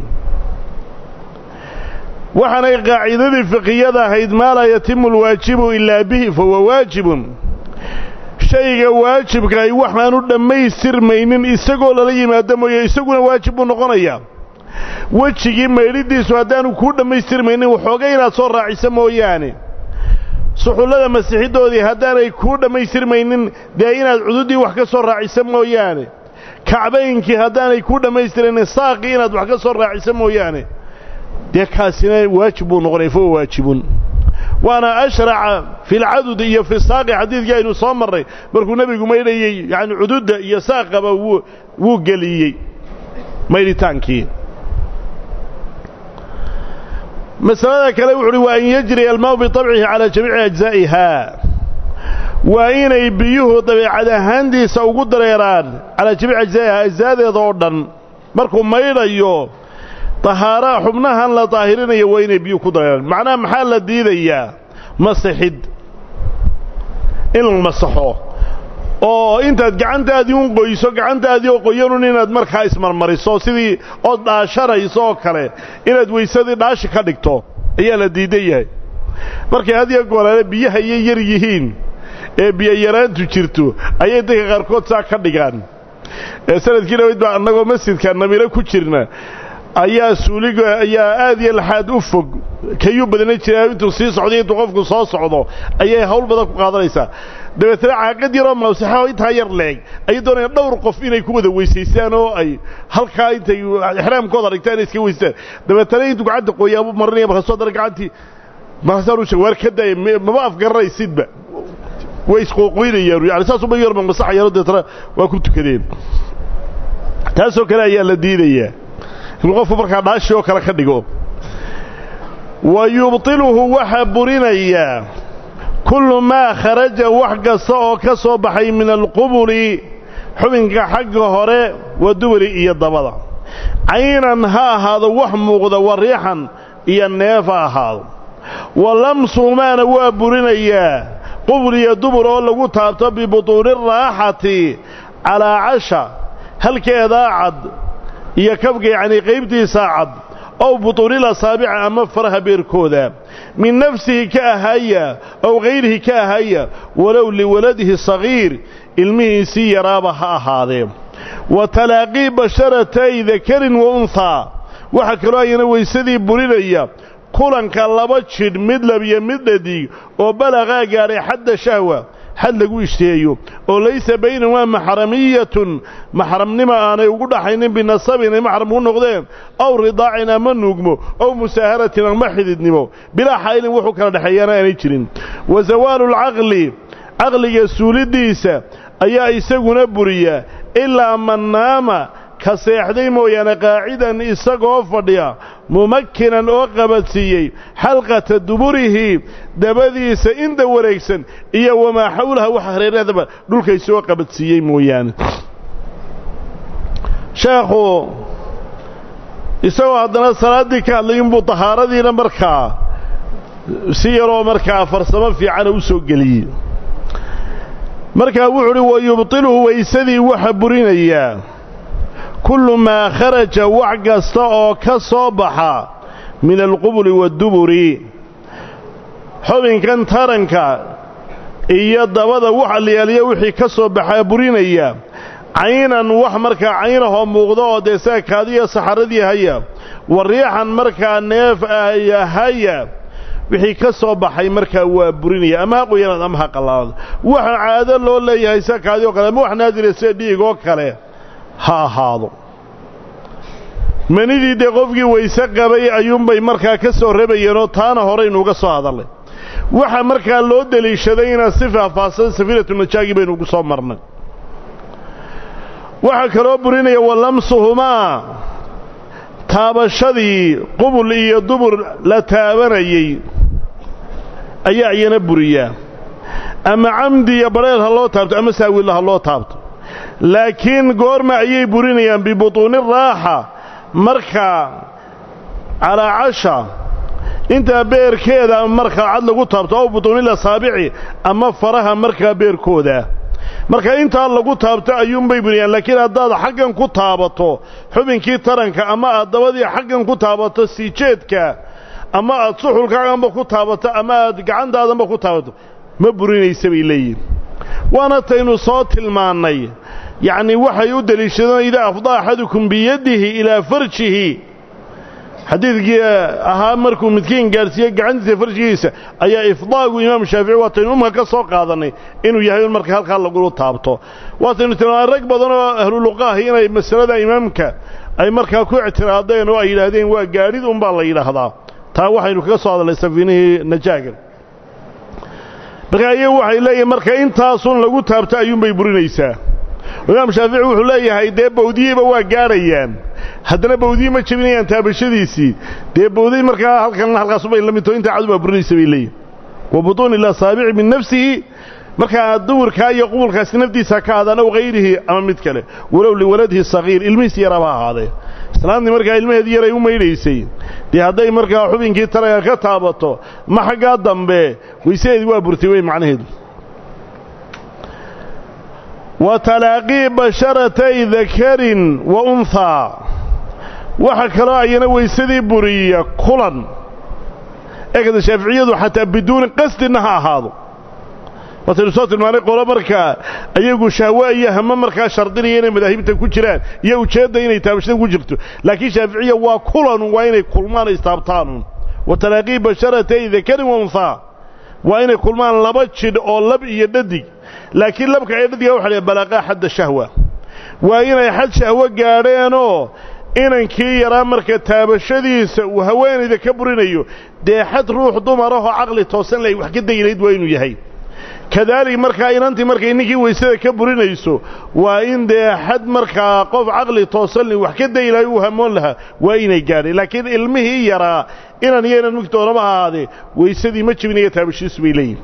waxaanay qaacidadii fiqiyada ahayd maa laa yatimu alwaajibu ilaa bihi fahuwa waajibun shayga waajibkahay waxaanu dhammaystirmaynin isagoo lala yimaado mooye isaguna waajib buu noqonayaa wejigii maydhidiisu haddaanu kuu dhammaystirmaynin waxooga inaad soo raaciso mooyaane suxullada masiixiddoodii haddaanay kuu dhammaystirmaynin dee inaad cududii wax ka soo raaciso mooyaane kacbaynkii haddaanay ku dhammaystiraynin saaqii inaad wax ka soo raaciso mooyaane dee kaasina waajib buu noqonaya fa huwa waajibun waana ashraca fi lcadud iyo fi saaqi xadiidkii aynu soo marray markuu nebigu maydhayey yacni cududda iyo saaqaba wuu wuu geliyey maydhitaankii masalada kale wuxu uhi waa an yajriya almaau biطabcihi calaa jamiici ajzaa'iha waa inay biyuhu dabeecad ahaantiisa ugu dareeraan calaa jamiici ajzaa'iha ajzaadeeda oo dhan markuu maydhayo tahaaraa xubnahan la daahirinayo waa inay biyuhu ku dareeraan macnaha maxaa la diidayaa masixid in la masaxo oo intaad gacantaadii un qoyso gacantaadii oo qoyanun inaad markaa ismarmariso sidii ood dhaashanayso oo kale inaad weysadii dhaashi ka dhigto ayaa la diidan yahay markay had iyo gooraale biyaha iyo yar yihiin ee biyayaraantu jirto ayay dadka qaarkood saa ka dhigaan sanadkii dhaweyd baa annagoo masjidka namiro ku jirna ayaa suuliga ayaa aad iyo laxaad u fog kayuu badana jiraa intuu sii socday intuu qofku soo socdo ayay hawl badan ku qaadanaysaa dabeetana caaqad yaroo mawsaxaoo intaa yar leeg ayay doonayaan dhowr qof inay ku wada weysaystaan oo ay halkaa intay ixraamkooda dhigtaan inay iska weystaan dabeetana intuu gacanta qoyaabu marinaya markaasoo dana gacantii markaasaan u sheeg waar ka daaya maba afgaranaysidba way isqooqoynayaan yani saasuba yarba masaxayaan dabeetana waa ku tukadeen taasoo kale ayaa la diidayaa inuu qofku markaa dhaashi oo kale ka dhigo wa yubtiluhu waxaa burinayaa kullu maa kharaja wax kasta oo ka soo baxay min alqubuli xubinka xagga hore wa duburi iyo dabada caynan ha ahaado wax muuqda wa riixan iyo neef ha ahaado wa lamsumaana waa burinayaa qubul iyo dubur oo lagu taabto bibutuuni raaxati calaa casha halkeedaa cad iyo kabka yacnii qaybtiisaa cad ow butuunil asaabica ama faraha beerkooda min nafsihi ka ahaya ow hayrihi ka ahaya walow liwaladihi sagiir ilmihiisii yaraaba ha ahaadee wa talaaqii basharatay dakarin wa unhaa waxaa kaloo ayana weysadii burinaya kulanka laba jidh mid labiyo mid dhadig oo balaqaa gaadhay xadda shahwa xad lagu ishtiheeyo oo laysa baynahumaa maxramiyatun maxramnima aanay ugu dhaxaynin binasabin inay maxram ku noqdeen aw ridaacin ama nuugmo ow musaaharatin ama xididnimo bilaa xaylin wuxuu kala dhexeeyaana aanay jirin wa zawaalu lcaqli caqliga suulidiisa ayaa isaguna buriya ilaa man naama ka seexday mooyaane qaacidan isagoo fadhiya mumakkinan oo qabadsiiyey xalqata duburihi dabadiisa inta wareegsan iyo wamaa xawlaha waxa hareerahdaba dhulka isagoo qabadsiiyey mooyaane sheekhu isagoo haddana salaaddii ka hadlay inbuu tahaaradiina markaa si yaroo markaa farsamo fiicana u soo geliyey markaa wuxuu uhi wa yubtiluhu weysadii waxa burinayaa kullu maa kharaja wax kasta oo ka soo baxa min alqubuli wadduburi xubinkan taranka iyo dabada waxa layaaliya wixii ka soo baxaa burinaya caynan wax markaa caynahoo muuqda oo dee saakaadiyo saxaradii haya wa riixan markaa neef ahya haya wixii ka soo baxay markaa waa burinaya ama ha qoyanaad ama ha qallaado waxa caado loo leeyahay saakaadii oo kale ama wax naadira sida dhiig oo kale ha ahaado manidii dee qofkii wayse qabay ayuunbay markaa ka soo rabayeenoo taana horeynuuga soo hadallay waxa markaa loo deliishadayna si faahfaahsan safiinatu najaagi baynu ugu soo marnay waxaa kaloo burinaya walamsuhumaa taabashadii qubul iyo dubur la taabanayey ayaa iyana buriyaa ama camdi iyo badheel ha loo taabto ama saawilla ha loo taabto laakiin goorma ayay burinayaan bibutuuni raaxa markaa calaa casha intaa beerkeeda markaa cad lagu taabto ow butuunil asaabici ama faraha markaa beerkooda marka intaa lagu taabto ayuunbay buriyaan laakiin haddaad xaggan ku taabato xubinkii taranka ama aad dabadii xaggan ku taabato siijeedka ama aad suxulkaaganba ku taabato ama aad gacantaadanba ku taabato ma burinaysa bay leeyihin waana taynu soo tilmaannay yacnii waxay u deliishadeen idaa afdaa axadukum biyadihi ilaa farjihi xadiidkii ahaa markuu midkiin gaadhsiiye gacantiisa farshigiisa ayaa ifdaagu imaamu shaafici waataynu umka ka soo qaadannay inuu yahay in marka halkaa lagula taabto waataynu tilmaanay rag badan oo ahluluqaahi inay masalada imaamka ay markaa ku ictiraadeen oo ay yidhaahdeen waa gaadhid unbaa la yidhaahdaa taa waxaynu kaga soo hadalnay safiinihii najaagan marka iyagu waxay leeyihin marka intaasun lagu taabto ayuunbay burinaysaa imaam shaafici wuxuu leeyahay dee bawdiyeyba waa gaadhayaan haddana bawdiye ma jebinayaan taabashadiisii dee bawday markaa halkan halkaasubay la midtoo intaa cadu baa burinaysa bay leeyihin wa butuuni ilasaabici min nafsihi markaa duburkaa iyo qubulkaasi naftiisa ka aadaan ow hayrihi ama mid kale walow liwaladihi sagiir ilmihiis yaraba ahaadee islaantii markaa ilmaheedii yaray u maydhaysay dee hadday markaa xubinkii taraga ka taabato ma xaggaa dambe waysadeedii waa burtay wey macnaheedu wa talaaqii basharatay dakarin wa unhaa waxa kaloo ayana weysadii buriya kulan eegada shaaficiyadu xataa biduuni qasdinna ha ahaado waataynu soo tilmaanay qolo markaa ayagu shahwa iyo hamo markaa shardinaya inay madaahibta ku jiraan iyo ujeedda inay taabashada ku jirto laakiin shaaficiya waa kulanun waa inay kulmaan istaabtaanun wa talaaqii basharatay dakarin wa unhaa waa inay kulmaan laba jidh oo lab iyo dhadig laakiin labka ee dhadiga waxa la balaqaa xadda shahwa waa inay xad shahwo gaadheenoo inankii yaraa marka taabashadiisa uu haweenayda ka burinayo dee xad ruux dumarahoo caqli toosan lay wax ka daynayd waa inuu yahay kadaalik markaa inantii markay ninkii weysada ka burinayso waa in dee xad markaa qof caqli toosan li wax ka daylahay uu hamoon lahaa waa inay gaadhay laakiin ilmihii yaraa inan iyo inan mugtoonama ahaadee weysadii ma jibinaya taabashiisu bay leeyihin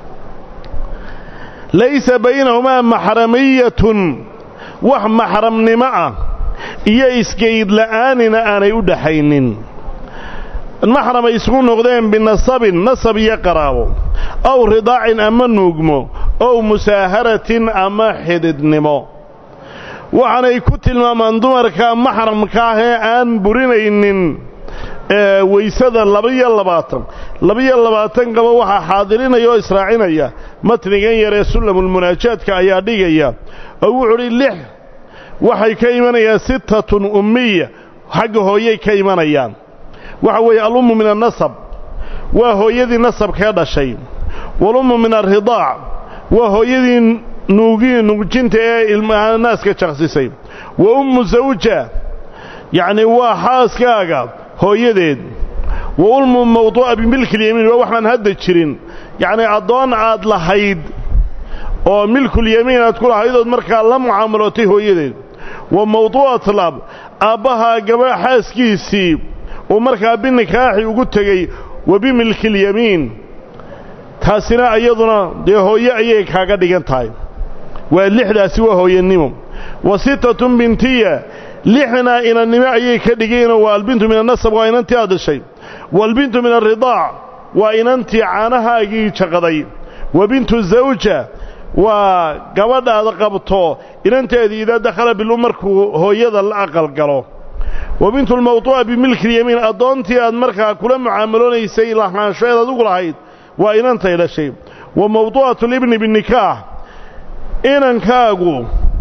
laysa baynahumaa maxramiyatun wax maxramnimo ah iyo isgayd la'aanina aanay u dhaxaynin maxram ay isugu noqdeen binasabin nasab iyo qaraabo ow ridaacin ama nuugmo ow musaaharatin ama xididnimo waxaanay ku tilmaamaan dumarka maxramka ah ee aan burinaynin weysada laba-iyo labaatan laba-iyo labaatan qaba waxaa xaadirinaya oo israacinaya matnigan yaree sullamulmunaajaadka ayaa dhigaya oo wuxuu udhi lix waxay ka imanayaan sittatun ummiya xagga hooyay ka imanayaan waxa weeye alummu min annasab waa hooyadii nasabkee dhashay walummu min alridaac waa hooyadii nuugii nuujinta ee ilmaha naaska jaqsisay wa ummu zawja yacni waa xaaskaaga hooyadeed wa ulmu mawduu'a bimilkilyamiin waa waxaan hadda jirin yacnii addoon aad lahayd oo milkulyamiin aad ku lahaydood markaa la mucaamalootay hooyadeed wa mawduu'at lab aabbahaa gaba xaaskiisii uu markaa binikaaxi ugu tegey wa bimilkilyamiin taasina iyaduna dee hooye ayay kaaga dhigan tahay waa lixdaasi waa hooyanimo wa sittatun bintiya lixna inannimo ayay ka dhigeenoo waa albintu min annasab waa inantii aad dhashay waalbintu min alridaac waa inantii caanahaagii jaqaday wa bintu zawja waa gabadhaada qabto inanteedii idaa dakhala bilum markuu hooyada la aqalgalo wa bintu lmawduu'a bimilkilyamiin addoontii aad markaa kula mucaamaloonaysay lahaanshoeed adugu lahayd waa inantay dhashay wa mawduu'atu libni binikaax inankaagu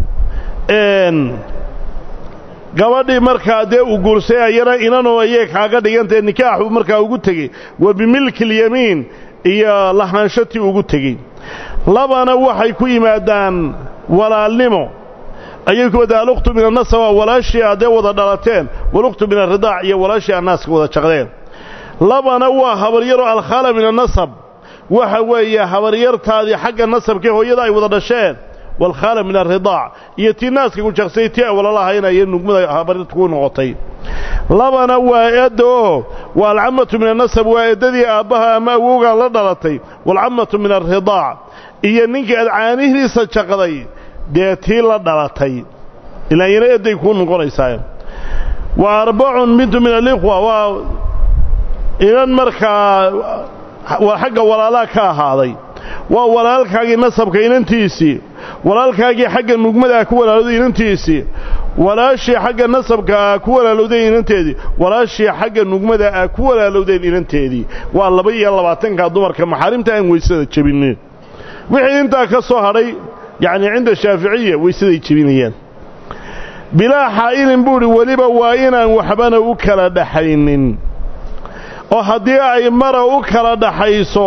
gabadhii markaa dee uu guursay ayana inanoo ayay kaaga dhigantahe nikaaxuu markaa ugu tegey wa bimilkilyamiin iyo lahaanshatii ugu tegey labana waxay ku yimaadaan walaalnimo ayay ku wadaan alukhtu min annasab waa walaashii aad dee wada dhalateen walukhtu min alridaac iyo walaashii aad naaska wada jaqdeen labana waa habaryaro alkhaala min annasab waxa weeye habaryartaadii xagga nasabkee hooyada ay wada dhasheen walkhaala min alridaac iyo tii naaska ku jaqsay tii ay walalahaynayo nugmada habaryarta ku noqotay labana waa eedda oo waa alcammatu min annasab waa eeddadii aabbaha ama awowgaa la dhalatay waalcammatu min alridaac iyo ninkii aad caanihiisa jaqday dee tii la dhalatay ilaa iyana eedday kuu noqonaysaa wa arbacun bintu min alikhwa waa inan markaa waa xagga walaalaha ka ahaaday waa walaalkaagii nasabka inantiisii walaalkaagii xagga nugmada ku walaalowday inantiisii walaashii xagga nasabka aa ku walaalowdeen inanteedii walaashii xagga nugmada aa ku walaalowdeen inanteedii waa laba iyo labaatanka dumarka maxaarimta aan weysada jebinin wixii intaa ka soo hadhay yacnii cinda shaaficiya weysaday jebinayaan bilaa xaa'ilin buu idhi weliba waa inaan waxbana u kala dhaxaynin oo haddii ay mara u kala dhaxayso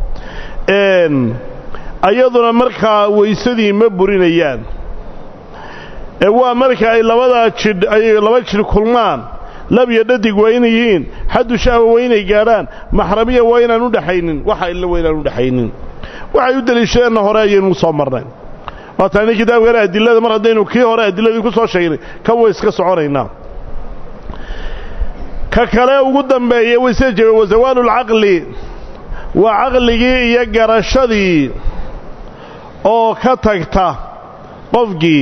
ayaduna markaa weysadii ma burinayaan ee waa marka ay labadaa jidh ay laba jidh kulmaan lab iyo dhadig waa inay yihiin xaddu shahwa waa inay gaadhaan maxramiya waa inaan u dhaxaynin waxa illa waa inaan u dhaxaynin waxay u deliishadeenna hore ayaynu soo marnay waa taani kitaabkana adilada mar haddaynu kii hore adiladii ku soo sheegnay kan way iska soconaynaa ka kale ugu dambeeya waysee jebe wa zawaalulcaqli waa caqligii iyo garashadii oo ka tagta qofkii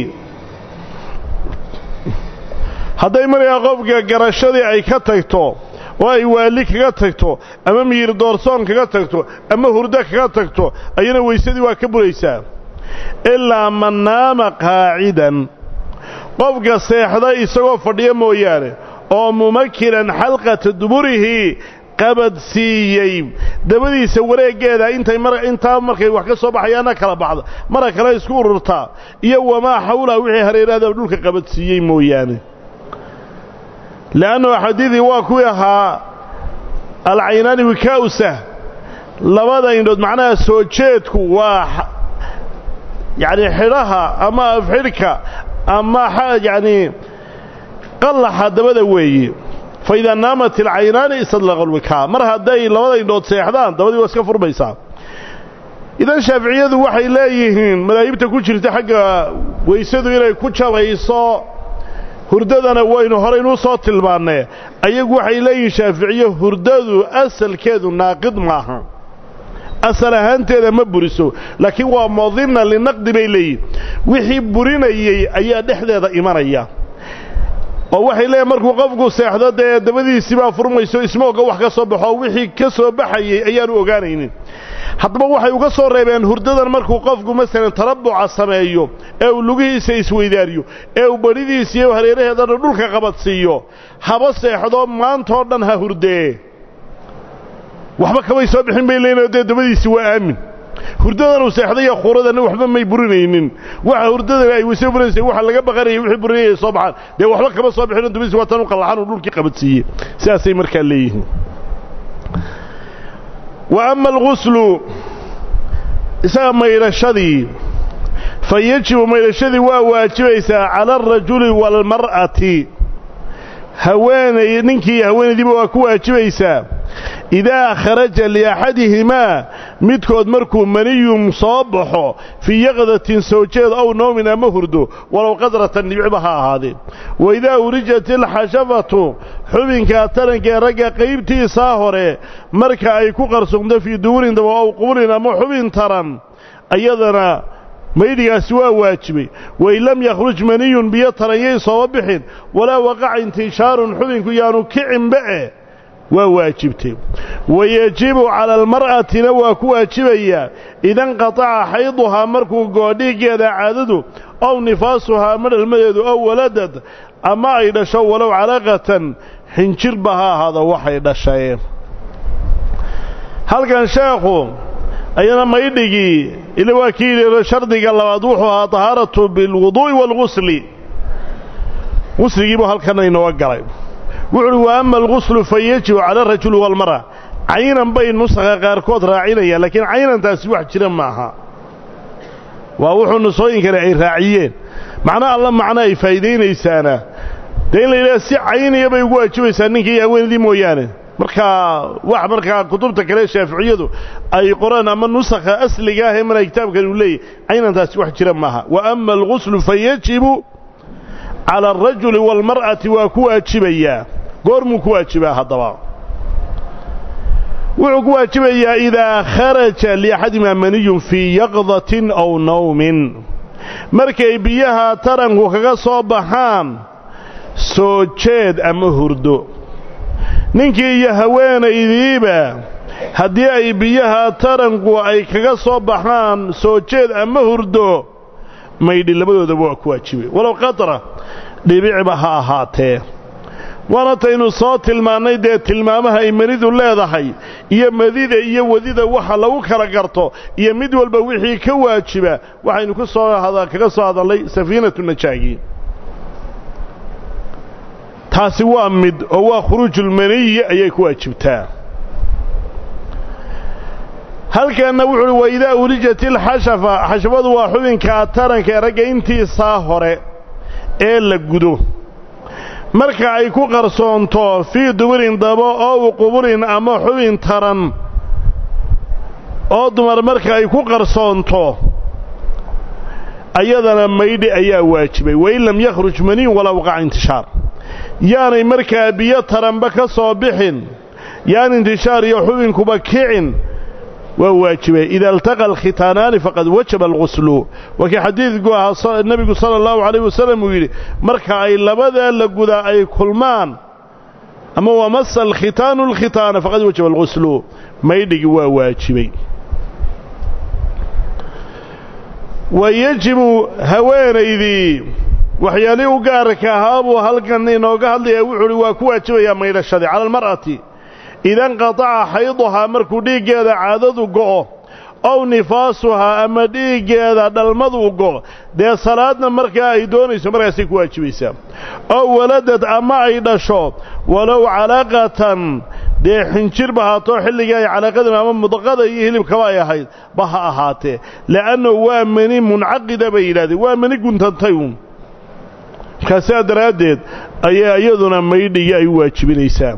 hadday markaa qofka garashadii ay ka tagto oo ay waali kaga tagto ama miyir doorsoon kaga tagto ama hurdo kaga tagto ayana weysadii waa ka buraysaa ilaa man naama qaacidan qofka seexda isagoo fadhiya mooyaane oo mumakinan xalqata duburihi qabadsiiyey dabadiisa wareeggeeda intay mar intaa markay wax ka soo baxayaana kala baxda mara kale isku ururtaa iyo wamaa xawlaha wixii hareeraada dhulka qabadsiiyey mooyaane le'annu xadiidii waa kuwii ahaa alcaynaani wikaa'usah labada indhood macnaha soo jeedku waa yacni xidhaha ama afxidhka ama yacni qallaxa dabada weeye fa idaa naamat alcaynaani istadlaqa alwikaa mar hadday labada indhood seexdaan dabadii waa iska furmaysaa idan shaaficiyadu waxay leeyihiin madaahibta ku jirta xagga weysadu inay ku jabayso hurdadana waynu horeynuu soo tilmaannee ayagu waxay leeyihiin shaaficiye hurdadu asalkeedu naaqid maaha asal ahaanteeda ma buriso laakiin waa modinna linaqdi bay leeyihin wixii burinayey ayaa dhexdeeda imanaya oo waxay leeyihin markuu qofku seexdo dee dabadiisii baa furmayso ismooga wax ka soo baxo wixii ka soo baxayey ayaanu ogaanaynin haddaba waxay uga soo reebeen hurdadan markuu qofku masalan tarabuca sameeyo ee uu lugihiisa isweydaariyo ee uu badhidiisa iyo hareeraheedana dhulka qabadsiiyo haba seexdo maantoo dhan ha hurdee waxba kamay soo bixin bay leeyihin dee dabadiisi waa aamin hurdadan uu seexday iyo khuuradana waxba may burinaynin waxa hurdadani ay weyse burinaysa waxa laga baqanayay wixii burinayay soo baxaan dee waxba kama soo bixin dabadiisi waa tan u qallaxan uu dhulkii qabadsiiyey sidaasay markaa leeyihiin wa ama alguslu isaga maydhashadii fa yajibu maydhashadii waa waajibaysaa cala alrajuli waalmar'ati haweenay ninkii haweenaydiiba waa ku waajibaysaa idaa kharaja liaxadihimaa midkood markuu maniyum soo baxo fii yaqdatin soo jeed ow noomin ama hurdo walow qadratan dhibicba ha ahaadee waidaa urijat ilxashafatu xubinka tarankee ragga qaybtiisaa hore marka ay ku qarsoomto fii duburin daba ow qubulin ama xubin taran ayadana maydhigaasi waa waajibay wain lam yakhruj maniyun biyo taranyay sooma bixin walaa waqaca intishaarun xubinku yaanu kicinba eh waa waajibtay wayajibu cala almar'atina waa ku waajibayaa idanqataca xayduhaa markuu goodhiiggeeda caadadu ow nifaasuhaa madhalmadeedu ow waladad ama ay dhasho walow calaqatan xinjirba ha ahaado waxay dhashay halkan sheekhu ayana maydhigii ila waa kii yidhi shardiga labaad wuxuu ahaa tahaaratu bilwuduu'i waalgusli gusligiibuu halkana inooga galay wuxu uhi wa ama alguslu fa yajibu cala arajuli waalmara caynan bay nusakha qaarkood raacinayaan laakiin caynantaasi wax jira maaha waa wuxuu nusooyinkani ay raaciyeen macno alla macno ay faa'iidaynaysaana dee in la yidhaha si cayniya bay ugu waajibaysaa ninkii haweenadii mooyaane markaa wax markaa kutubta kale shaaficiyadu ay qoraan ama nusakha asliga ah ee mana kitaabkan uu leeyahy caynantaasi wax jira maaha wa ama alguslu fa yajibu cala alrajuli waalmar'ati waa ku waajibayaa goormuu ku waajibaa haddaba wuxuu ku waajibayaa idaa kharaja liaxadimaa maniyun fii yaqdatin aw nawmin markay biyaha taranku kaga soo baxaan soo jeed ama hurdo ninkii iyo haweenaydiiba haddii ay biyaha taranku ay kaga soo baxaan soo jeed ama hurdo maydhi labadoodaba waa ku waajibay walow qatra dhibicba ha ahaatee waana taynu soo tilmaannay dee tilmaamaha ay manidu leedahay iyo madida iyo wadida waxa lagu kala garto iyo mid walba wixii ka waajiba waxaynu ku soo kaga soo hadallay safiinatu najaagi taasi waa mid oo waa khuruujulmaniyi ayay ku waajibtaa halkanna wuxu uhi wa idaa ulijat ilxashafa xashafadu waa xubinka taranka ee ragga intiisaa hore ee la gudo marka ay ku qarsoonto fii duburin dabo oo u quburin ama xubin taran oo dumar marka ay ku qarsoonto ayadana maydhi ayaa waajibay wain lam yakhruj maniin walaa waqaca intishaar yaanay markaa biyo taranba ka soo bixin yaan intishaar iyo xubinkuba kicin waa waajibay ida altaqa alkhitaanaani faqad wajaba alghuslu waa kii xadiidku ahaa nebigu sala allahu calayh wasalam uu yidhi marka ay labadaa la gudaa ay kulmaan ama wamasa alkhitaanu alkhitaana faqad wajaba alghuslu maydhigi waa waajibay wa yajibu haweenaydii waxyaalihii u gaarka ahaa buu halkan inooga hadlaya wuxuu uhi waa ku waajibayaa maydhashadii cala almar'ati ida inqataca xayduhaa markuu dhiiggeeda caadadu go'o ow nifaasuhaa ama dhiiggeeda dhalmadu go'o dee salaadna markaa ay doonayso markaasay ku waajibaysaa ow waladad ama ay dhasho walow calaaqatan dee xinjirba haatoo xilligii ay calaaqadan ama mudqada iyo hilibkaba ay ahayd ba ha ahaatee le'annahu waa mani muncaqida bay yidhahdeen waa mani guntantay uun markaasaa daraaddeed ayaa iyaduna maydhigii ay u waajibinaysaa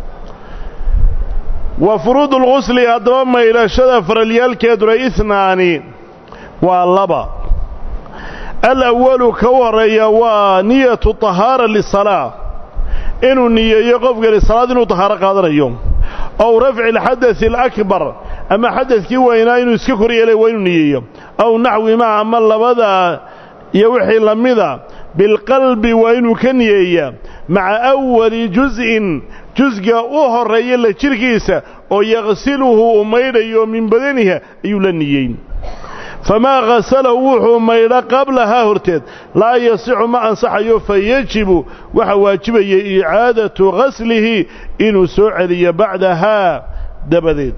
wa furuudu lqusli haddaba maydhashada faralyaalkeeduna ihnaani waa laba alawalu ka u horreeya waa niyatu tahaara lisalaa inuu niyeeyo qofkani salaad inuu tahaaro qaadanayo ow rafci alxadasi alakbar ama xadadkii weynaa inuu iska kor yeelay waa inuu niyeeyo ow naxwi maa ama labada iyo wixii la mida bilqalbi waa inuu ka niyeeyaa maca awali juz'in jusga u horreeya la jidhkiisa oo yaqsiluhu uu maydhayo min badaniha ayuu la niyeyn famaa ghasalahu wuxuu maydha qablahaa horteed laa yasixu ma ansaxayo fa yajibu waxaa waajibaya icaadatu ghaslihi inuu soo celiyo bacdahaa dabadeed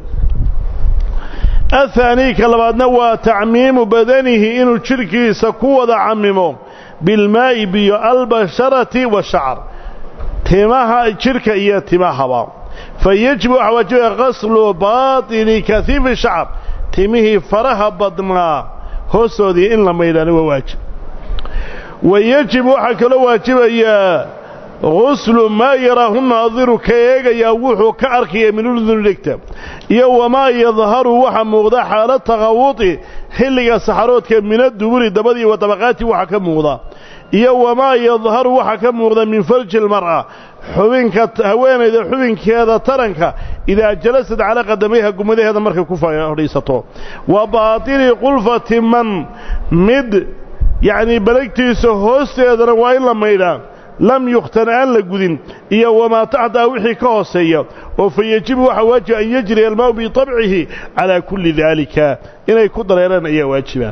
ahaanii ka labaadna waa tacmiimu badanihi inuu jidhkiisa ku wada camimo bilmaa'i biyo albasharati washacar timaha jidhka iyo timahaba fa yajibu waxaa waajibaya qaslu baatini kaiifi shacr timihii faraha badnaa hoostoodii in la maydhaana waa waajib wa yajibu waxaa kaloo waajibayaa guslu maa yaraahu naadiru ka eegayaa wuxuu ka arkaya min uduni dhegta iyo wamaa yadharu waxa muuqda xaala taqawudi xilliga saxaroodka mina duburi dabadii wa dabaqaati waxa ka muuqda iyo wamaa yadharu waxa ka muuqda min farji lmar'a xubinka haweenayda xubinkeeda taranka idaa jalasad calaa qadamayha gumadaheeda markay ku fadhiisato wa baatini qulfati man mid yacnii balagtiisa hoosteedana waa in la maydhaa lam yukhtan aan la gudin iyo wamaa taxtaa wixii ka hooseeya oo fa yejibu waxaa waajiba an yajriya almaau bitabcihi calaa kulli daalika inay ku dareeraan ayaa waajiba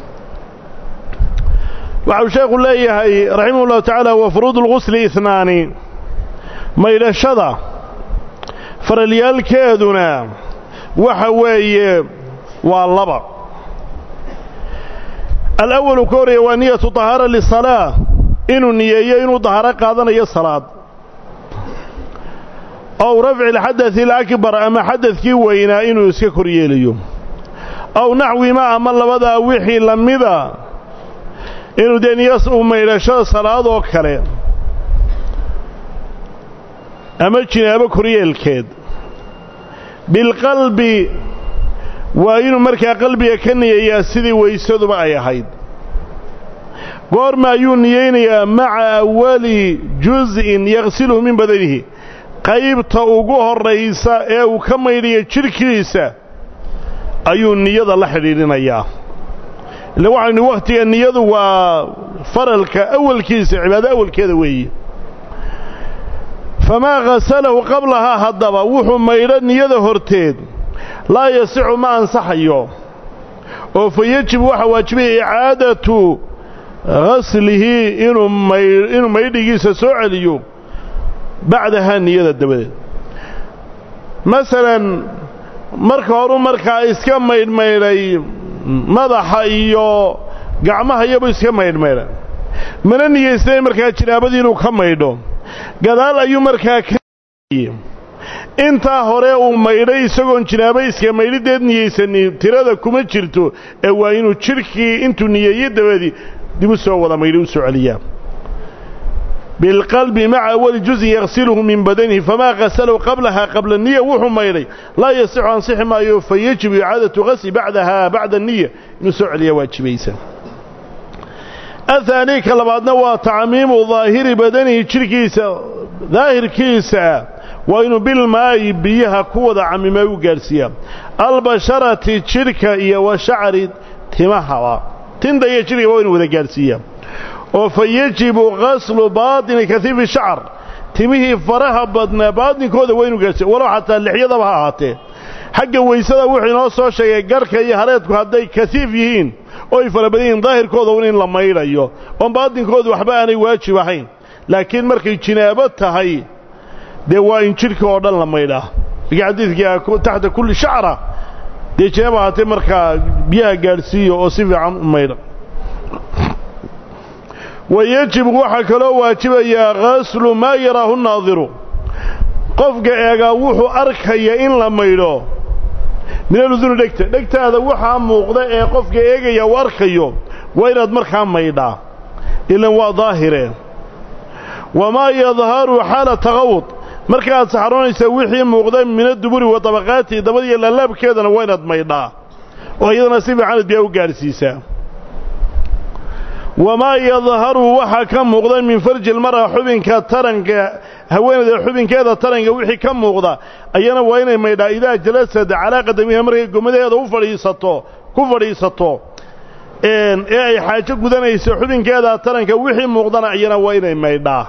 waxau sheekhu leeyahay raximah ullahu tacaala wa furuud lgusli ihnaani maydhashada faralyaalkeeduna waxa weeye waa laba alawalu ka horreeya waa niyatu tahaara lisalaa inuu niyeeyo inuu dahaaro qaadanayo salaad ow rafci alxadadi alakbar ama xadadkii weynaa inuu iska kor yeelayo ow naxwima ama labadaa wixii la mida inuu dee niyas uu maydhashada salaad oo kale ama jinaabo koryeelkeed bilqalbi waa inuu markaa qalbiga ka niyeeyaa sidii weysaduba ay ahayd goorma ayuu niyeynayaa maca awali juz'in yaqsiluhu min badanihi qaybta ugu horraysa ee uu ka maydhayo jidhkiisa ayuu niyada la xidhiidhinayaa ille waxaynu wakhtiga niyadu waa faralka awalkiisa cibaado awalkeeda weeye famaa ghasalahu qablahaa haddaba wuxuu maydho niyada horteed laa yasixu ma ansaxayo oo fa yejibu waxaa waajibaya icaadatu ghaslihi inuu may inuu maydhigiisa soo celiyo bacdahaa niyada dabadeed masalan marka horu markaa iska maydhmaydhay madaxa iyo gacmaha iyabu iska maydhmaydha mana niyaysnay markaa jinaabadii inuu ka maydho gadaal ayuu markaa ka intaa hore uu maydhay isagoon jinaabo iska maydhideed niyeysanin tirada kuma jirto ee waa inuu jidhkii intuu niyeeye dabadii dib u soo wada maydhay u soo celiyaa bilqalbi maca awali juzin yaksiluhu min badanihi famaa kasalahu qablaha qabla niya wuxuu maydhay laa yasixu ansixi maayo fa yajibu icaadatu gasli bacdaha bacda niya inuu soo celiyaa waajibaysa ahaanii ka labaadna waa tacmiimu daahiri badanihi jidhkiisa daahirkiisa waa inuu bilmaayi biyaha ku wada camima u gaadhsiiyaa albasharati jidhka iyo wa shacri timahaba tinta iyo jidhka waa inuu wada gaadhsiiyaa oo fa yajibu gaslu baatini kaiifi shacar timihii faraha badnaa baatinkooda waa inuu gaadhsiiya walow xataa lixyadaba ha ahaatee xagga weysada wuxuu inoo soo sheegay garhka iyo hareedku hadday kasiif yihiin oo ay fara badan yihiin daahirkooda un in la maydhayo oon baatinkooda waxba aanay waajib ahayn laakiin markay jinaabo tahay dee waa in jidhka oo dhan la maydhaa markii xadiidka taxta kulli shacra dee jinaaba ahaatee markaa biyaha gaadhsiiya oo si fiican u maydha wa yajibu waxaa kaloo waajibayaa gaslu maa yaraahu naadiru qofka eegaa wuxuu arkaya in la maydho minaluduni dhegta dhegtaada waxaa muuqda ee qofka eegaya uu arkayo waa inaad markaa maydhaa ilan waa daahire wamaa yadharu xaala taqawud markaaad saxroonaysa wixii muuqda mina duburi wa dabaqaati dabadiiyo laalaabkeedana waa inaad maydhaa oo iyadana si fiicanad biyaa u gaadhsiisaa wamaa yadharu waxaa ka muuqda min farji ilmar'a xubinka taranka haweenayda xubinkeeda taranka wixii ka muuqda ayana waa inay maydhaa idaa jalasad calaa qadamiha markay gomadeeda u fadhiisato ku fadhiisato ee ay xaajo gudanayso xubinkeeda taranka wixii muuqdana ayana waa inay maydhaa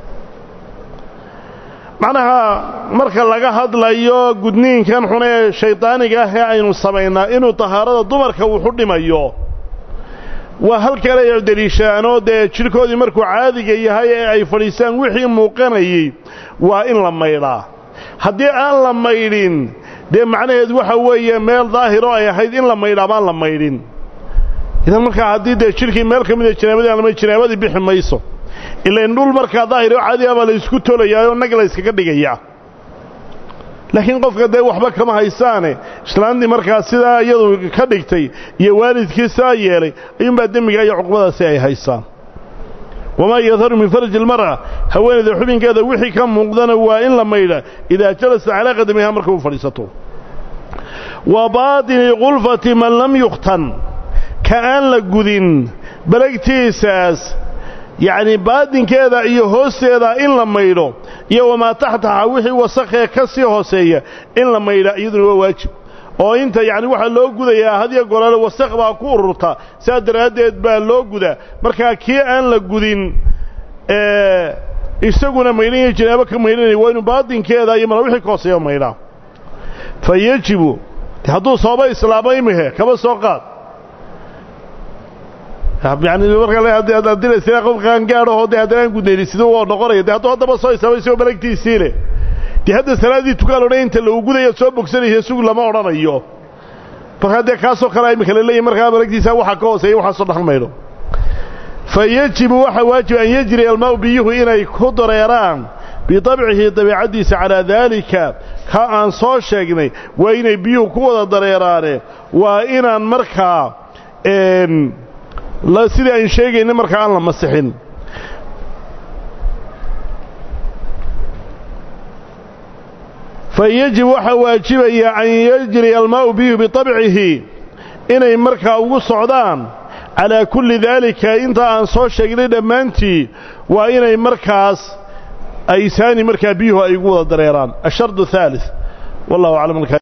macnaha marka laga hadlayo gudniinkan xun ee shaydaaniga ah ee aynu samaynaa inuu tahaarada dumarka wuxu dhimayo waa halkale ay deliishaanoo dee jidhkoodii markuu caadiga yahay ee ay fadhiistaan wixii muuqanayey waa in la maydhaa haddii aan la maydhin dee macnaheedu waxa weeye meel daahiro ay ahayd in la maydhaa baan la maydhin idan markaa haddii dee jidhkii meel ka mida jinaabadii aan la maydhin jinaabadii bixi mayso ilain dhul markaa daahiro caadiga baa la isku tolayaayoo nag la yskaga dhigayaa laakiin qofka dee waxba kama haysaane islaantii markaa sidaa iyadu ka dhigtay iyo waalidkii saa yeelay ayuunbaa demmiga iyo cuqbadaasi ay haysaan wamaa yadharu min farji ilmar'a haweenayda xubinkeeda wixii ka muuqdana waa in la maydha idaa jalasa calaa qadamiha marka u fadhiisato wa baatini qulfati man lam yukhtan ka aan la gudin balagtiisaas yacni baadinkeeda iyo hoosteeda in la maydho iyo wamaa taxtaha wixii wasakhee ka sii hooseeya in la maydha iyaduna waa waajib oo inta yacni waxaa loo gudayaa hadiyo golole wasakh baa ku ururta sidaa daraaddeed baa loo gudaa markaa kii aan la gudin isaguna maydhanaya janaabo ka maydhanaya waa inuu baadinkeeda iyo mala wixii ka hooseeya maydhaa fa yejibu hadduu sooba islaamo imihe kaba soo qaad yani markaa dilaysa qof qaangaadhahoo dee haddana aan gudnayni siduu oo noqonaya de hadduu haddaba soo islaamay isagoo balagtiisii leh dee hadda salaaddii tukaan odhan inta lagu gudaya soo bogsanaysa sug lama odhanayo markaa dee kaasoo kale imika la leeyahy markaa balagtiisa waxa ka hooseeya waxaasoo dhan maydho fa yejibu waxaa waajib an yejri almaau biyuhu inay ku dareeraan bidabcihi dabiicaddiisa calaa daalika ka aan soo sheegnay waa inay biyuhu ku wada dareeraane waa inaan markaa sidii aan sheegayna markaa aan la masixin fa yajib waxaa waajibaya an yajriya almaa'u biyuhu bitabcihi inay markaa ugu socdaan calaa kulli daalika inta aan soo sheegnay dhammaantii waa inay markaas aysaani markaa biyuhu ay ugu wada dareeraan ashardu haalid wallahu aclam